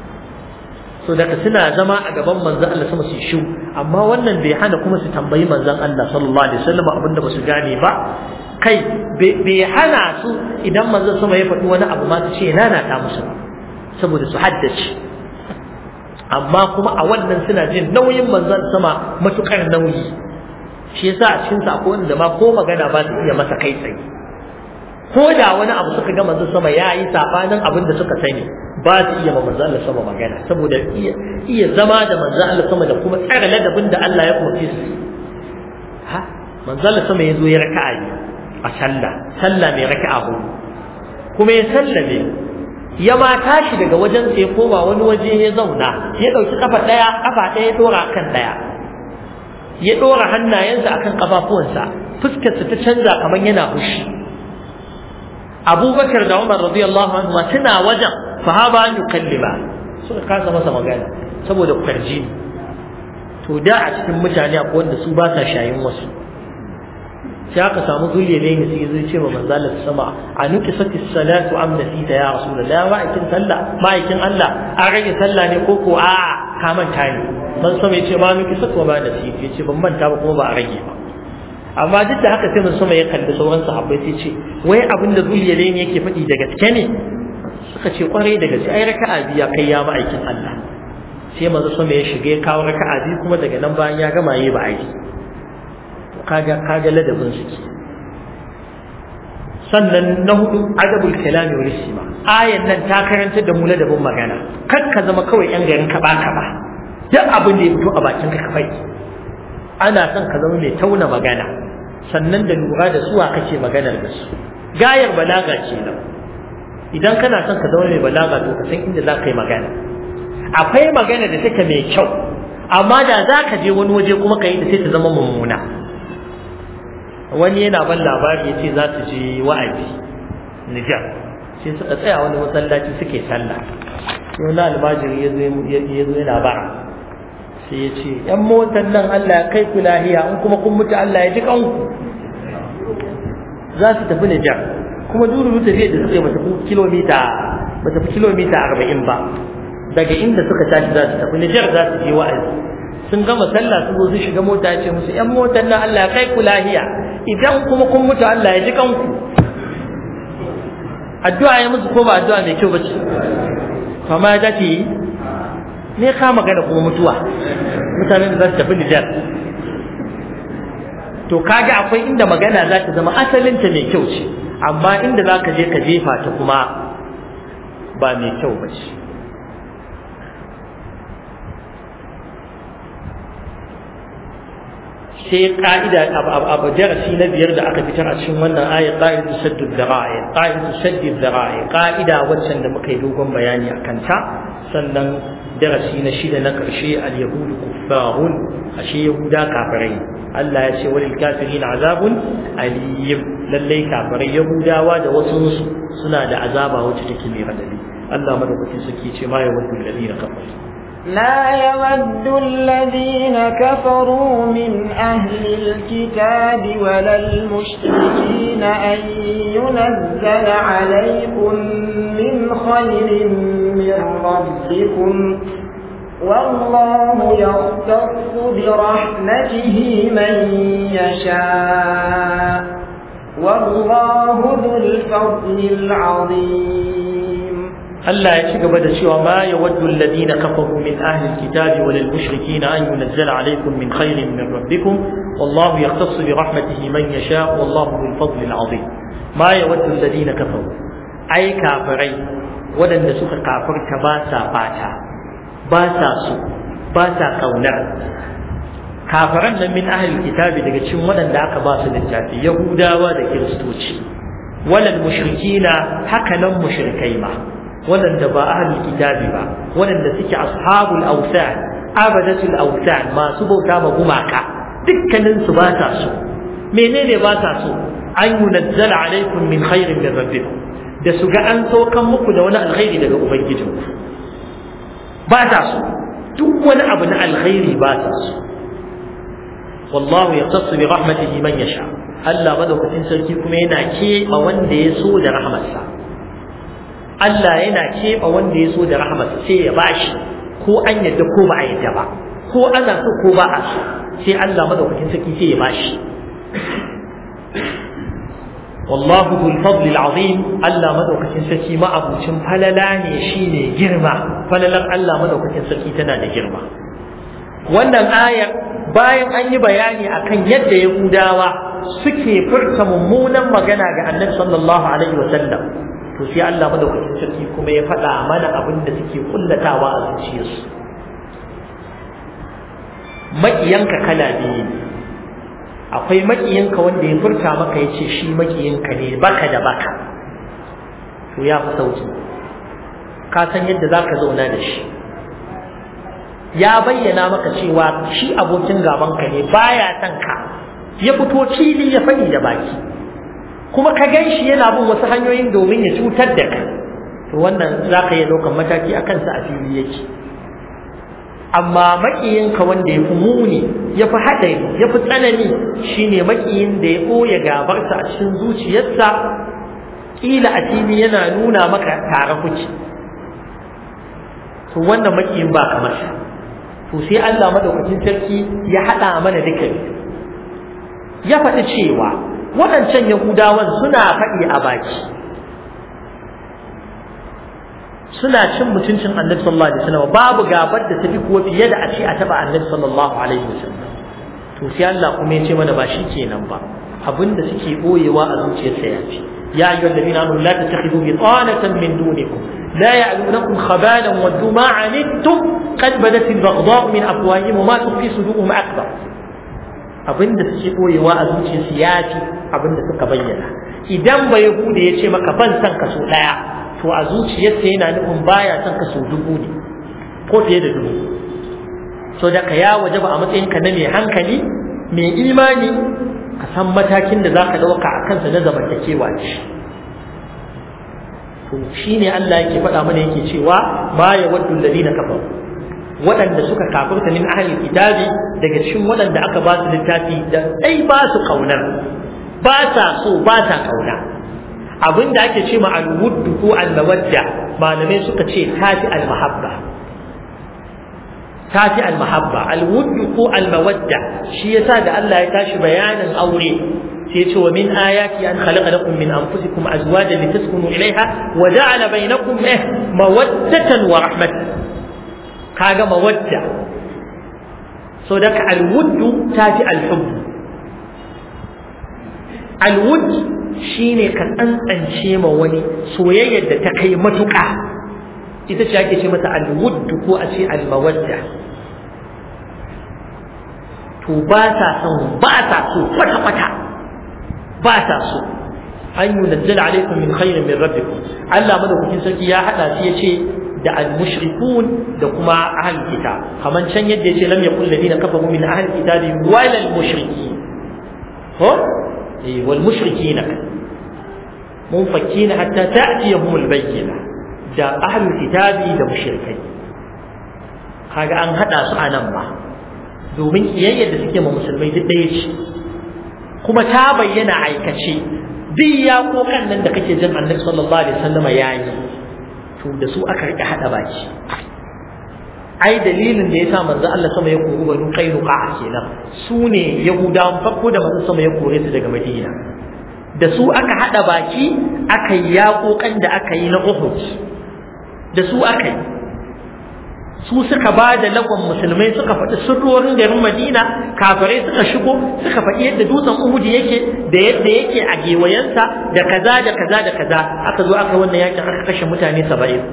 so daga suna zama a gaban manzon Allah sama su shu amma wannan bai hana kuma su tambayi manzon Allah sallallahu alaihi wasallam abinda ba su gane ba kai bai hana su idan manzon sama ya faɗi wani abu ma su ce na na ta musu saboda su haddace amma kuma a wannan suna jin nauyin manzon sama matukar nauyi shi yasa a cikin sa akwai wanda ma ko magana ba su iya masa kai tsaye ko da wani abu suka ga manzon sama ya yi sabanin abin da suka sani ba su iya ma manzon Allah sama magana saboda iya iya zama da manzon Allah sama da kuma tsara ladabin da Allah ya umarce su ha manzon Allah sama ya zo ya raka'a a sallah sallah mai raka'a hudu kuma ya sallame ya ma tashi daga wajen sai koma wani waje ya zauna ya dauki kafa daya kafa daya ya dora kan daya ya dora hannayensa akan kafafuwansa fuskarsa ta canza kamar yana fushi abubakar da umar radiyallahu anhu ma tana wajen sahaba an yukallima suka kasa masa magana saboda kwarji to da a cikin mutane akwai wanda su ba sa shayin wasu sai aka samu zulle ne ne sai zai ce wa manzo Allah sama a nuki sati salatu am nasita ya rasulullah ma'aikin sallah ma'aikin Allah a rage sallah ne ko ko a ka manta ne man sama ya ce ma nuki sati wa ma nasita ya ce ban manta ba kuma ba a rage ba amma duk da haka sai mun sama ya kalli sauran sahabbai sai ce wai abin da zuliya ne yake faɗi da gaske ne suka ce kwarai da gaske ai raka'a biya kai ya ma'aikin Allah sai manzo sama ya shiga ya kawo raka'a biyu kuma daga nan bayan ya gama yi ba aiki kaga kaga ladabin su ke sannan na hudu adabul kalami wal istima ayan nan ta karanta da mu ladabin magana kar ka zama kawai yan garin ka ba ka ba duk abin da ya fito a bakin ka kafai ana son ka zama mai tauna magana sannan da lura da suwa kake maganar da su gayar balaga ce nan idan kana son ka zama mai balaga to ka san inda za ka yi magana akwai magana da take mai kyau amma da za ka je wani waje kuma ka yi da sai ta zama mummuna wani yana ban labari ya ce za su je wa'azi Nijar sai suka tsaya wani masallaci suke sallah sai wani almajiri ya zo yana bara sai ya ce ‘yan motar nan Allah ya kai ku lahiya in kuma kun mutu Allah ya ji kanku za su tafi Nijar kuma duru tafiya da suke bata fi kilomita bata fi kilomita arba'in ba daga inda suka tashi za su tafi Nijar za su je wa'azi sun gama sallah sun zo su shiga mota ya ce musu ‘yan motar nan Allah ya kai ku lahiya idan kuma kun mutu Allah ya ji kanku addu'a ya musu ko ba addu'a mai kyau ba ce kama ya dace ne ka magana kuma mutuwa mutanen da za su tafi Nijar to kaga akwai inda magana za ta zama asalinta mai kyau ce amma inda za ka je ka jefa ta kuma ba mai kyau ba ce sai ka'ida abu darasi na biyar da aka fitar a cikin wannan ayat qa'idatu saddu dhara'i qa'idatu saddu dhara'i ka'ida waccan da muka yi dogon bayani a kanta sannan darasi na shida na karshe al-yahudu kuffarun ashe yahuda kafirai Allah ya ce walil kafirin azabun aliyim lallai kafirai yahudawa da wasu suna da azaba wacce take mai radadi Allah madaukakin sarki ce ma yawaddu alladhina kafaru لا يود الذين كفروا من أهل الكتاب ولا المشركين أن ينزل عليكم من خير من ربكم والله يختص برحمته من يشاء والله ذو الفضل العظيم Allah ya ci gaba da cewa ma yawaddu alladhina kafaru min ahli alkitabi wal mushrikeena an yunzala alaykum min khairin min rabbikum wallahu yaqtassu bi rahmatihi man yasha wallahu dhul fadli alazim ma yawaddu alladhina kafaru ai kafirai wadanda suka kafirta ba sa fata ba sa so ba sa kaunar kafiran nan min ahli alkitabi daga cikin wadanda aka ba su littafi yahudawa da kiristoci walal mushrikina haka nan mushrikai ma waɗanda ba ahlul kitabi ba waɗanda suke ashabul awsan abadatul awsan masu bauta ma gumaka dukkanin su ba ta so menene ba ta so an yunazzala alaikum min khairin min rabbikum da su ga an saukan muku da wani alkhairi daga ubangijinku ba ta so duk wani abu na alkhairi ba ta so wallahu yaqtassu bi rahmatihi man yasha Allah madaukakin sarki kuma yana keɓa wanda ya so da rahmarsa Allah yana keɓa wanda ya so da rahmat sai ya bashi ko an yadda ko ba a yadda ba ko ana so ko ba a so sai Allah madaukakin sarki sai ya bashi wallahu dhul fadl azim Allah madaukakin sarki ma abucin falala ne shine girma falalar Allah madaukakin sarki tana da girma wannan ayar bayan an yi bayani akan yadda Yahudawa suke furta mummunan magana ga Annabi sallallahu alaihi wa sallam to sai Allah madaukakin sarki kuma ya faɗa mana abin da suke kullatawa a zuciyarsu maƙiyanka kala biyu ne akwai maƙiyanka wanda ya furta maka ya ce shi maƙiyanka ne baka da baka to ya fi sauki ka san yadda za ka zauna da shi ya bayyana maka cewa shi abokin gabanka ne baya son ka ya fito fili ya faɗi da baki kuma ka gan shi yana bin wasu hanyoyin domin ya cutar da kai to wannan za ka iya ɗaukar mataki a kansa a fili yake amma maƙiyinka wanda ya fi muni ya fi haɗari ya fi tsanani shine maƙiyin da ya ɓoye gabarsa a cikin zuciyarsa ƙila a fili yana nuna maka tare kuke to wannan maƙiyin ba kamar sa to sai Allah madaukakin sarki ya haɗa mana duka ya faɗi cewa waɗancan Yahudawan suna faɗi a baki suna cin mutuncin Annabi sallallahu alaihi wasallam babu gabar da tafi kuwa fiye da a ce a taba Annabi sallallahu alaihi wasallam to sai Allah kuma ya ce mana ba shi kenan ba abinda suke boyewa a zuciyarsa ya ce ya ayyuhal ladina amanu la tattakhidhu bitanatan min dunikum la ya'lunukum khabalan waddu ma anittum qad badat al-baghdha'u min afwahihim wa ma tukhfi suduruhum akbar abinda suke boyewa a zuciyarsu ya fi abinda suka bayyana idan ba yahuda ya ce maka ban san ka so daya to a zuciyarsa yana nufin baya son ka so dubu ne ko fiye da dubu so da ka ya waje ba a matsayin ka na mai hankali mai imani ka san matakin da za ka ɗauka a kansa na zamantakewa ce to shine Allah yake faɗa mana yake cewa ma ya waddu alladhina kafaru waɗanda suka kafirta min ahlil kitabi daga cikin waɗanda aka ba su littafi da dai ba su kaunar ba sa so ba sa kauna abinda ake ce ma alwuddu ko almawadda malamai suka ce tafi almahabba tafi almahabba alwuddu ko almawadda shi yasa da Allah ya tashi bayanin aure sai ce wa min ayati an khalaqa lakum min anfusikum azwajan litaskunu ilaiha wa ja'ala bainakum eh mawaddatan wa rahmatan kaga mawadda so da ka alwuddu tafi alhubb alwudd shine ka tsantsance ma wani soyayyar da ta kai matuƙa ita ce ake ce mata alwudd ko a ce almawadda to ba ta son ba ta so kwata kwata ba ta so an yi nazzal alaikum min khairin min rabbikum Allah madaukakin sarki ya hada shi yace da al-mushrikun da kuma ahal kitab kaman can yadda yace lam yakul ladina kafaru min ahal kitabi wal mushriki ko eh wal mushrikin munfakin hatta ta'tiyahum al-bayyina da ahal kitabi da mushrikai kaga an hada su a nan ba domin kiyayyar da suke ma musulmai duk ɗaya ce kuma ta bayyana aikace duk ya kokan nan da kake jin annabi sallallahu alaihi wasallam ya yi to da su aka rike hada baki ai dalilin da yasa manzo Allah sama ya kori banu qainuqa kenan su ne yahudawan farko da manzo sama ya kore su daga madina da su aka hada baki aka yi yaƙoƙan da aka yi na Uhud da su aka yi su suka ba da lagon musulmai suka faɗi sirrorin garin Madina kafirai suka shigo suka faɗi yadda dutsen Uhud yake da yadda yake a gewayensa da kaza da kaza da kaza aka zo aka wannan yakin aka kashe mutane saba'in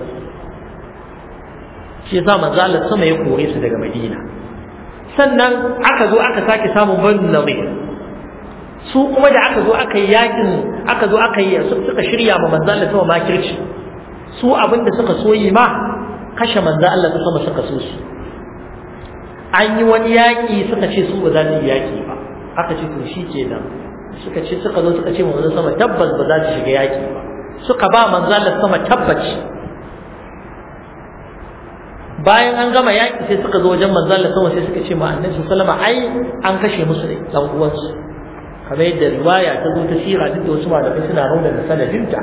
shi yasa manzo Allah sama ya kore su daga Madina sannan aka zo aka sake samun Banu Nadir su kuma da aka zo aka yi yakin aka zo aka yi suka shirya ma manzo Allah sama makirci su abinda suka soyi ma kashe manzo Allah ta sama suka so su an yi wani yaki suka ce su ba za su yi yaki ba aka ce to shi kenan suka ce suka zo suka ce manzo sama tabbas ba za su shiga yaki ba suka ba manzo Allah sama tabbaci bayan an gama yaki sai suka zo wajen manzo Allah sama sai suka ce ma annabi sallallahu alaihi wasallam ai an kashe musu ne dan uwansu kamar yadda riwaya ta zo ta sira duk da wasu malamai suna rauna da sanadinta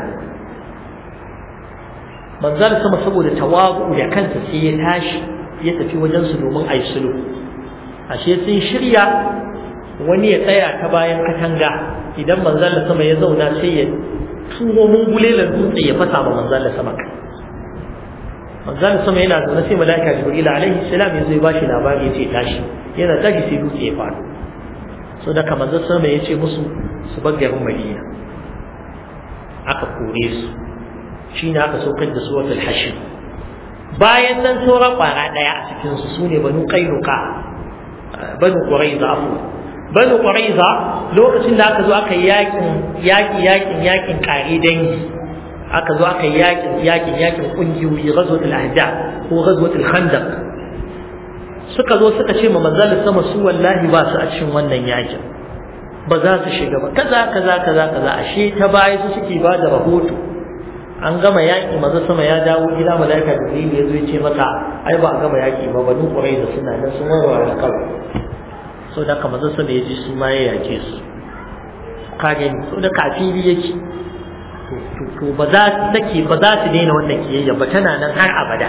manzal sama saboda tawagu da kansa sai ya tashi ya tafi wajen su domin ayi sulhu ashe sun shirya wani ya tsaya ta bayan katanga idan manzal sama ya zauna sai ya turo mungulelan dutse ya fasa ma manzal sama kai manzal sama yana zaune sai malaika jibril alaihi salam ya zo ya bashi labari ya ce tashi yana tashi sai dutse ya faɗo so da kamar zai sama ya ce musu su bar garin madina aka kore su shi ne aka saukar da suratul hashir bayan nan sauran kwara ɗaya a cikinsu su ne banu kainuka banu ƙuraiza afu banu ƙuraiza lokacin da aka zo aka yi yakin yakin yakin yakin kare dangi aka zo aka yi yakin yakin yakin ƙungiyoyi ghazwatul ahzab ko ghazwatul khandaq suka zo suka ce ma manzalin sama su wallahi ba su a cikin wannan yakin ba za su shiga ba kaza kaza kaza kaza ashe ta baya su suke ba da rahoto an gama yaki maza sama ya dawo gida malaika jibril ya zo ya ce maka ai ba a gama yaki ba banu quraiza suna nan sun warware kawai so da ka maza sama ya ji su ma ya yake su kage ni so da kafiri yake to ba za su take ba za su daina wannan kiyayya ba tana nan har abada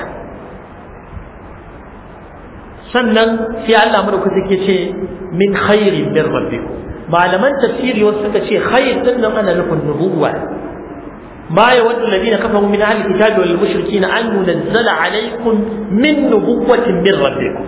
sannan sai Allah madaukaki take ce min khairin min rabbikum malaman tafsiri wasu suka ce khair din nan ana nufin nubuwa ما يود الذين كفروا من أهل الكتاب والمشركين أن ينزل عليكم من نبوة من ربكم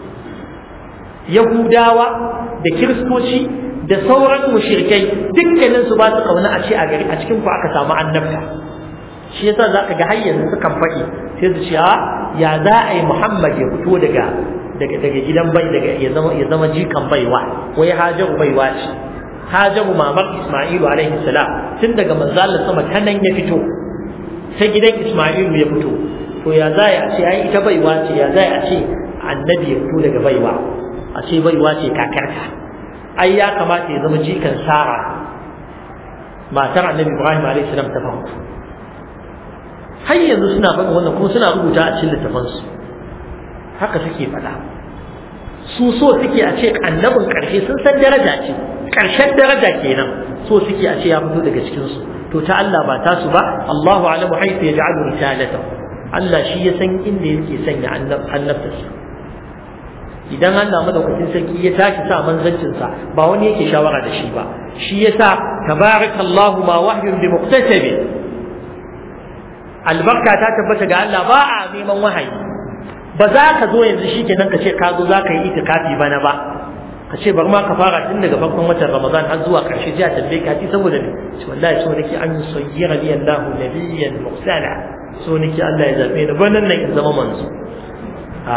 يهوداوا da kiristoci da sauran mushrikai dukkanin su ba su kauna a ce a gari a cikin ku aka samu annabta shi yasa zaka ga har yanzu sukan faɗi sai su ce a ya za a yi Muhammad ya fito daga daga daga gidan bai daga ya zama ya zama jikan baiwa wai hajaru baiwa ce hajaru mamar Isma'ilu alaihi salam tun daga manzalin sama ta nan ya fito ta gidan Isma'ilu ya fito to ya za a ce ai ita baiwa ce ya za a ce annabi ya fito daga baiwa a ce baiwa ce kakarka ai ya kamata ya zama jikan Sara matar annabi Ibrahim alaihi salam ta farko har yanzu suna faɗin wannan kuma suna rubuta a cikin littafansu haka suke faɗa su so suke a ce annabin ƙarshe sun san daraja ce ƙarshen daraja kenan so suke a ce ya fito daga cikinsu to ta Allah ba ta su ba Allahu alamu haifu ya ja'alu risalata Allah shi ya san inda yake sanya annabtarsa idan Allah madaukakin sarki ya tashi sa manzancinsa ba wani yake shawara da shi ba shi yasa tabarakallahu ma wahyun bi muqtasabi albarka ta tabbata ga Allah ba a neman wahayi ba za ka zo yanzu shi kenan ka ce ka zo za ka yi itikafi bana ba ka ce bari ma ka fara tun daga farkon watan Ramadan har zuwa karshe jiya tambaye ka ci saboda ne ce wallahi so nake an yusayyira li Allah nabiyyan mursala so nake Allah ya zabe ni wannan nan in zama manzo a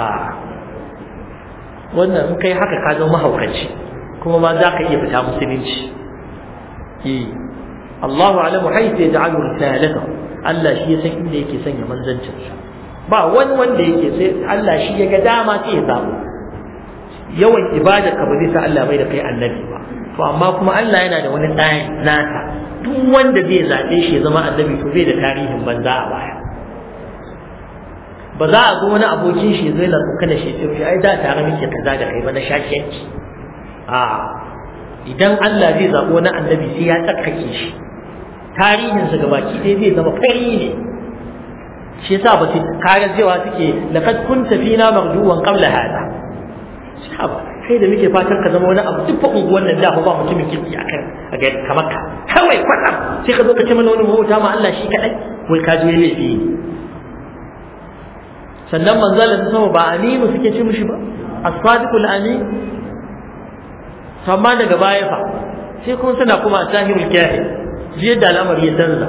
wannan in kai haka ka zama mahaukaci kuma ma za ka iya fita musulunci eh Allahu alamu haythu yaj'alu risalatahu Allah shi ya san inda yake sanya manzancinsa ba wani wanda yake sai Allah shi ya ga dama sai ya zaɓo yawan ibada ka ba zai sa Allah bai da kai annabi ba to amma kuma Allah yana da wani tsari nasa duk wanda zai zaɓe shi ya zama annabi to bai da tarihin banza a baya ba za a zo wani abokin shi zai na kana shi ce ai da tare muke kaza da kai ba na shakiyanci a idan Allah zai zabo wani annabi sai ya tsarkake shi tarihinsa gabaki ɗaya zai zama fari ne shi yasa ba su kaga cewa suke laqad kunta fina marjuwan qabla hada sahaba kai da muke fatan ka zama wani abu duk unguwan nan da ba mutumin kirki akan a ga kamar ka kawai kwatsam sai ka zo ka ce mana wani mahauta ma Allah shi kadai wai ka je laifi sannan manzala ta sama ba aminu suke ce mishi ba as-sadiqul amin amma daga baya fa sai kuma suna kuma sahibul kahir jiya da al'amari ya canza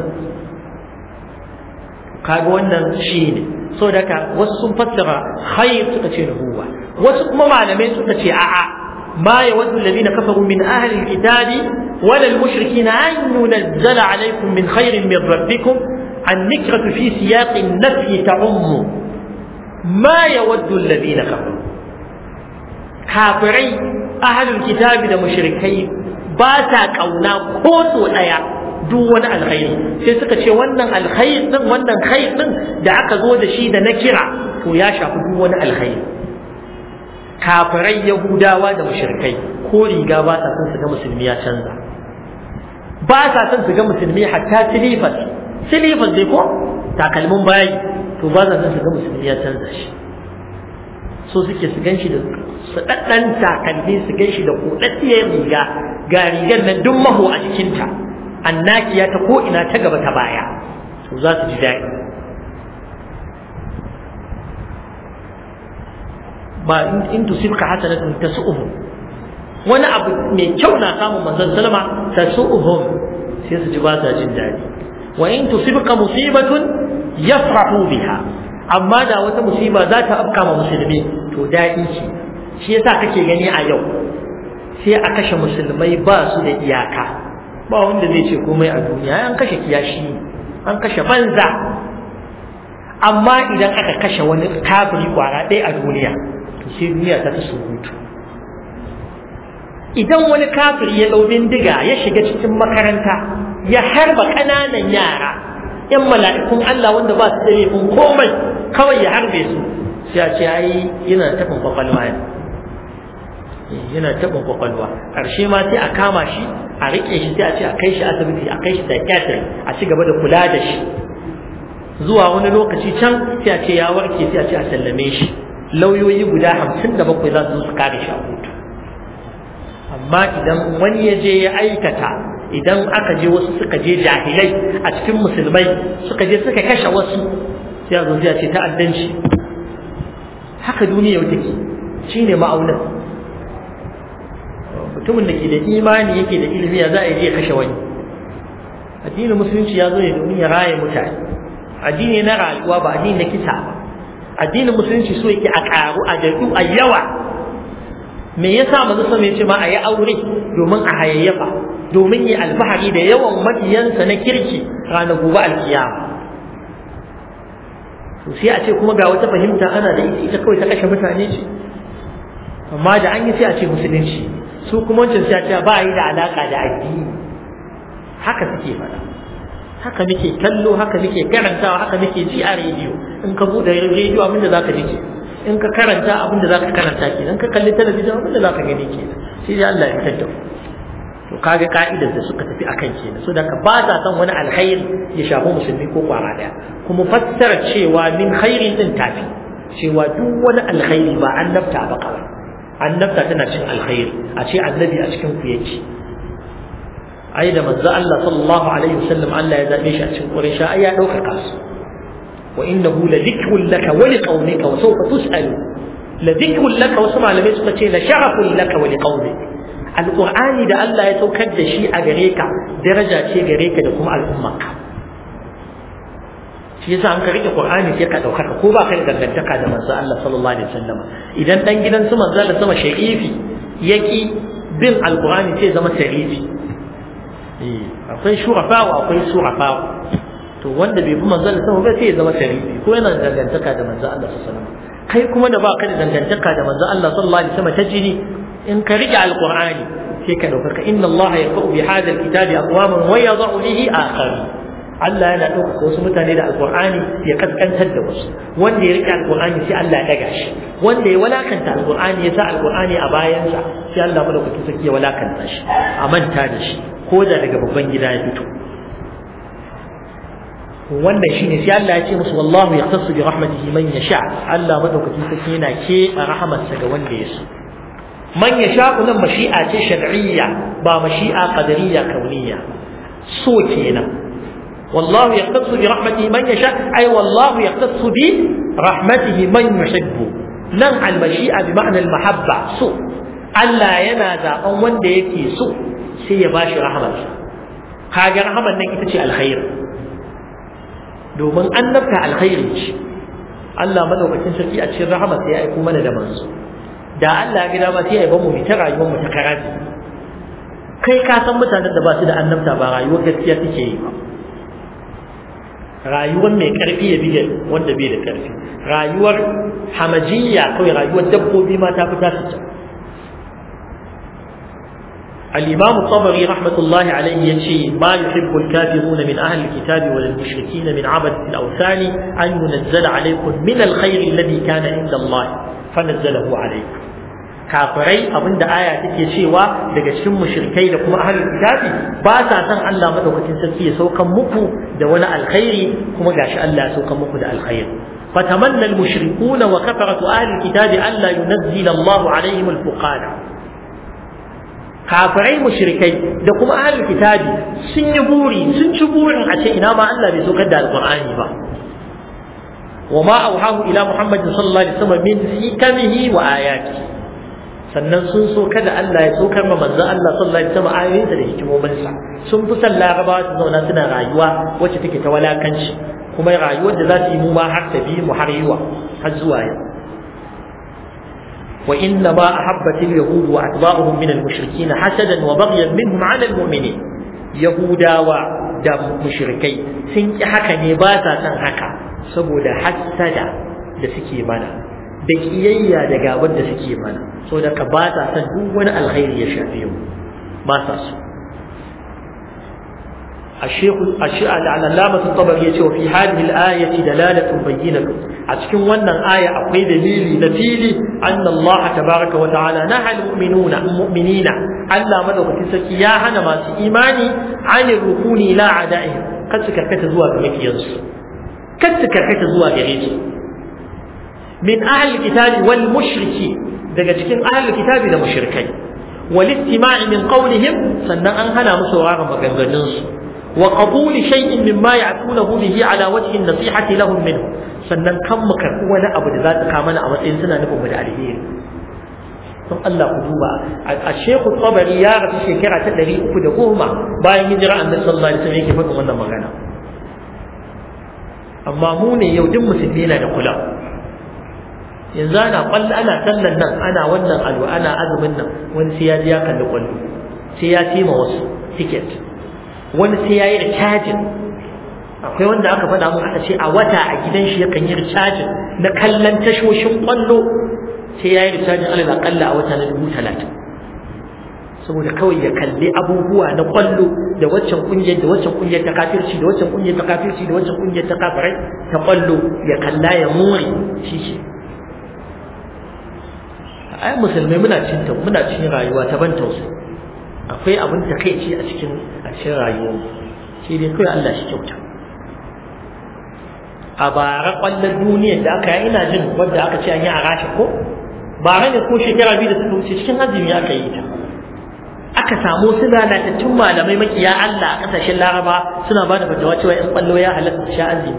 kaga wannan shi ne so daga wasu sun fassara khair suka ce nubuwa wasu kuma malamai suka ce a'a ما يود الذين كفروا من أهل الكتاب ولا المشركين أن ينزل عليكم من خير من ربكم النكرة في سياق النفي تعم ما يود الذين كفروا كافرين أهل الكتاب المشركين باتا كونا كوتو أيا duk wani alkhairi sai suka ce wannan alkhairi din wannan khair din da aka zo da shi da na kira to ya shafi duk wani alkhairi kafirai yahudawa da mushrikai ko riga ba sa son su ga musulmi ya canza ba sa son su ga musulmi hatta silifas silifas dai ko takalmin bayi to ba sa son su ga musulmi ya canza shi so suke su gan shi da sadaddan takalmi su gan shi da kodaddiyar riga ga rigar nan duk maho a jikinta annakiya ta ko ina ta gaba ta baya to za su ji daɗi ba in tusibka hasanatun tasu'uhum wani abu mai kyau na samun manzon sallama tasu'uhum sai su ji ba sa jin daɗi wa in tusibka musibatun yafrahu biha amma da wata musiba za ta afka ma musulmi to daɗi ce shi yasa kake gani a yau sai a kashe musulmai ba su da iyaka ba wanda zai ce komai a duniya an kashe kiyashi an kashe banza amma idan aka kashe wani kafiri kwara ɗaya a duniya to sai duniya ta ta surutu idan wani kafiri ya ɗau bindiga ya shiga cikin makaranta ya harba ƙananan yara ‘yan mala'ikun Allah wanda ba su da laifin komai kawai ya harbe su sai a ce ai yana taɓin kwakwalwa yana taɓin kwakwalwa ƙarshe ma sai a kama shi a riƙe shi sai a ce a kai shi asibiti a kai shi psychiatrist a ci gaba da kula da shi zuwa wani lokaci can sai a ce ya warke sai a ce a sallame shi lauyoyi guda hamsin da bakwai za su zo su kare shi a kotu amma idan wani ya je ya aikata idan aka je wasu suka je jahilai a cikin musulmai suka je suka kashe wasu sai a zo sai a ce ta'addanci haka duniya yau take shine ma'aunin mutumin da ke da imani yake da ilimi ya za a je ya kashe wani addinin musulunci ya zo ne domin ya raye mutane addini na rayuwa ba addini na kisa ba addinin musulunci so yake a karu a daɗu a yawa me yasa manzo sama ya ce ma a yi aure domin a hayayyafa domin yi alfahari da yawan mabiyansa na kirki ranar gobe alkiyama to sai a ce kuma ga wata fahimta ana da ita ita kawai ta kashe mutane ce amma da an yi sai a ce musulunci su kuma wancan sai a ce ba yi da alaka da addini haka suke faɗa haka muke kallo haka muke karantawa haka muke ji a rediyo in ka buɗe rediyo abinda za ka ji ke in ka karanta abinda za ka karanta ke in ka kalli talabijin abinda za ka gani ke sai dai Allah ya fitar da to kaga ka'idar da suka tafi akan kenan so da ka ba sa son wani alkhairi ya shafi musulmi ko kwara daya kuma fassara cewa min khairin din tafi cewa duk wani alkhairi ba annabta ba kawai annabta tana cin alkhairi a ce annabi a cikin ku yake ai da manzo Allah sallallahu alaihi wasallam Allah ya zabe shi a cikin Quraysh ai ya dauka kasu wa innahu la dhikrun laka wa liqaumika wa sawfa tus'alu la dhikrun laka wasu malamai suka ce la sharafun laka wa liqaumika alqur'ani da Allah ya saukar da shi a gare ka daraja ce gare ka da kuma al'ummarka shi yasa an ka rike qur'ani sai ka daukaka ko ba ka da dangantaka da manzo Allah sallallahu alaihi wasallam idan dan gidan su manzo Allah sama sharifi yaki bin alqur'ani sai zama sharifi akwai shurafa akwai surafa to wanda bai bi manzo Allah sama ba sai ya zama sharifi ko yana da dangantaka da manzo Allah sallallahu alaihi wasallam kai kuma da baka da dangantaka da manzo Allah sallallahu alaihi wasallam ta jini in ka rike alqur'ani sai ka dauka inna Allah yaqu bi hadha alkitabi aqwaman wa yadhu bihi akharin Allah yana ɗaukaka wasu mutane da alƙur'ani ya kaskantar da wasu wanda ya rike alƙur'ani sai Allah ya ɗaga shi wanda ya walakanta alƙur'ani ya sa alƙur'ani a bayansa sai Allah madaukakin sarki ya walakanta shi a manta da shi ko da daga babban gida ya fito wannan shine sai Allah ya ce musu wallahu yaqtasu bi rahmatihi man yasha Allah madaukakin sarki yana ke a rahamarsa ga wanda ya so man yasha nan mashi'a ce shar'iyya ba mashi'a qadariyya kauniyya so kenan wallahu yaqtasu bi rahmatihi man yasha ay wallahu yaqtasu bi rahmatihi man yuhibbu nan al mashi'a bi ma'na al mahabba so Allah yana zaben wanda yake so sai ya bashi rahamarsa kaga rahamar nan ita ce alkhair domin annabta alkhairi ce Allah madaukakin sarki a cikin rahama sai ya aiko mana da manzo da Allah ya gida ma sai ya bamu mu ta rayuwar mu ta karaji kai ka san mutanen da ba su da annabta ba rayuwar gaskiya suke yi ba rayuwar mai karfi ya bige wanda bai da karfi rayuwar hamajiyya kawai rayuwar dabbobi ma ta fita su الإمام الطبري رحمة الله عليه يشي ما يحب الكافرون من أهل الكتاب ولا المشركين من عبد الأوثان أن ينزل عليكم من الخير الذي كان عند الله فنزله عليكم kafirai abinda aya take cewa daga cikin mushrikai da kuma ahlul kitabi ba sa san Allah madaukakin sarki ya saukan muku da wani alkhairi kuma gashi Allah ya saukan muku da alkhairi fatamanna almushrikuna wa kafaratu ahlul kitabi alla yunzila Allah alaihim alfuqana kafirai mushrikai da kuma ahlul kitabi sun yi buri sun ci burin a ce ina ma Allah bai saukar da alqur'ani ba وما أوحاه إلى محمد صلى الله عليه وسلم من حكمه وآياته sannan sun so kada Allah ya saukar ma manzon Allah sallallahu alaihi wasallam ayoyinsa da hikimominsa sun fi son larabawa su zauna suna rayuwa wacce take ta walakanci kuma rayuwar da za su yi mu ma har ta bi mu har yiwa har zuwa yau wa inna ma ahabbat al-yahud wa atba'uhum min al-mushrikeen hasadan wa baghyan minhum 'ala al-mu'minin yahudawa da mushrikai sun ki haka ne ba sa son haka saboda hassada da suke mana da kiyayya da gabar da suke mana saboda ka ba sa son duk wani alkhairi ya shafe mu ba sa so الشيخ الشيخ العلامة الطبري يقول في هذه الآية دلالة بينة أتكون ون آية أقوي دليل نفيلي أن الله تبارك وتعالى نهى المؤمنون المؤمنين ألا مدوك تسكي يا هنا ما إيماني عن الركون إلى عدائهم قد سكركت زوا بمك ينصر قد سكركت زوا بغيث من أهل الكتاب والمشركين daga cikin ahlul kitabi da mushrikai wal istima'i min qawlihim sannan an hana musu sauraron maganganun su wa qabul shay'in mimma ya'tunahu bihi ala wajhi an-nasihati lahum minhu sannan kan mu karbi wani abu da za ta kama mana a matsayin suna nufin mu da alheri don Allah ku duba a Sheikh Tabari ya rasu shekara ta 310 bayan hijira Annabi sallallahu alaihi wasallam yake faɗin wannan magana amma mu ne yau duk musulmi yana da kula yanzu ana kwallo ana sallan nan ana wannan alwa ana azumin nan wani sai ya ji ya kalli kwallo sai ya tima wasu ticket wani sai ya yi recharging akwai wanda aka faɗa mun aka ce a wata a gidan shi yakan yi recharging na kallon tashoshin kwallo sai ya yi recharging alal akalla a wata na dubu talatin saboda kawai ya kalli abubuwa na kwallo da waccan kungiyar da waccan kungiyar ta kafirci da waccan kungiyar ta kafirci da waccan kungiyar ta kafirai ta kwallo ya kalla ya more shi shi ai musulmai muna cin ta muna cin rayuwa ta ban tausayi akwai abin takeici a cikin a cikin rayuwar shi dai kawai Allah shi kyauta a bara kwallon duniyar da aka yi ina jin wanda aka ce an yi a rasha ko bara ne ko shekara biyu da suka wuce cikin azumi aka yi ta aka samu su lalatattun malamai makiya Allah a kasashen Laraba suna ba da fatawa cewa in kwallo ya halatta su sha azumi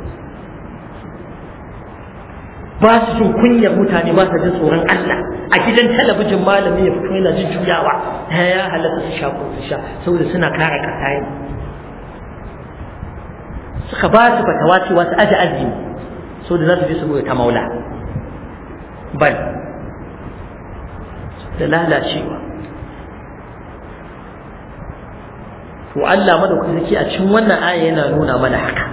ba su jin kunyar mutane ba su jin tsoron Allah a gidan talabijin malami ya fito yana jin juyawa ta ya halatta su sha ko su sha saboda suna kare kasa ne suka ba su fatawa cewa su aje azumi saboda za su je su ta maula bal da lalacewa to Allah madaukaki a cikin wannan aya yana nuna mana haka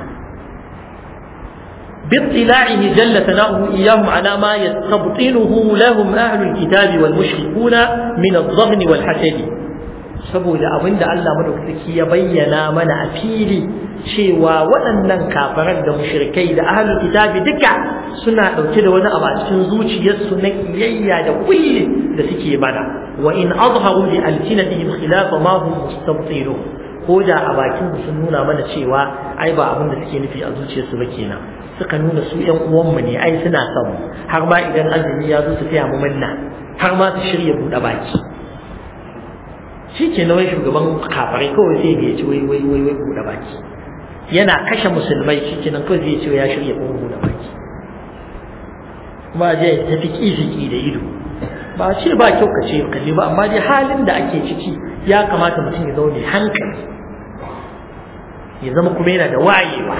باطلاعه جل ثناؤه إياهم على ما يستبطنه لهم أهل الكتاب والمشركون من الظن والحسد saboda abin da Allah madaukaki ya bayyana mana a fili cewa waɗannan kafaran da mushrikai da ahlul kitabi duka suna ɗauke da wani abu a cikin zuciyarsu na kiyayya da kulli da suke mana wa in azharu li alsinatihim khilafa ma hum mustabtilun ko da a bakin sun nuna mana cewa ai ba abin da suke nufi a zuciyarsu ba kenan suka nuna su ƴan uwanmu ne ai suna son mu har ma idan azumi ya zo su taya mu manna har ma su shirya buɗe baki shi ke na wai shugaban kafarai kawai sai ya ci wai wai wai wai buɗe baki yana kashe musulmai shi ke nan kawai zai ce ya shirya kuma buɗe baki kuma je ya tafi kifiki da ido ba ce ba kyau ka ce kalli ba amma dai halin da ake ciki ya kamata mutum ya zaune hankali ya zama kuma yana da wayewa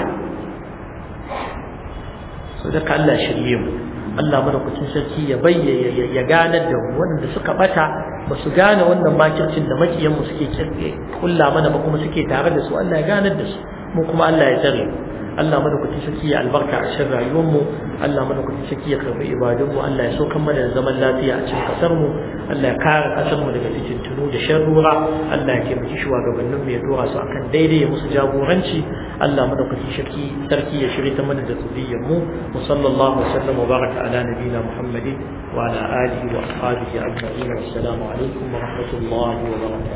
so da Allah shirye mu Allah madaukakin sarki ya bayyana ya ganar da mu wanda suka bata ba su gane wannan makircin da makiyan mu suke kulla mana ba kuma suke tare da su Allah ya ganar da su mu kuma Allah ya tsare Allah madaukakin sarki ya albarka a cikin rayuwar mu Allah madaukakin sarki ya karbi ibadun mu Allah ya saukan mana da zaman lafiya a cikin kasar mu Allah ya kare kasar mu daga fitintunu da sharrura Allah ya taimaki shugabannin mu ya dora su akan daidai ya musu jagoranci Allah madaukakin sarki sarki ya shirye ta mana da zuriyar mu wa sallallahu wa sallam wa baraka ala nabiyina Muhammadin wa ala alihi wa ashabihi ajma'in assalamu alaikum wa rahmatullahi wa barakatuh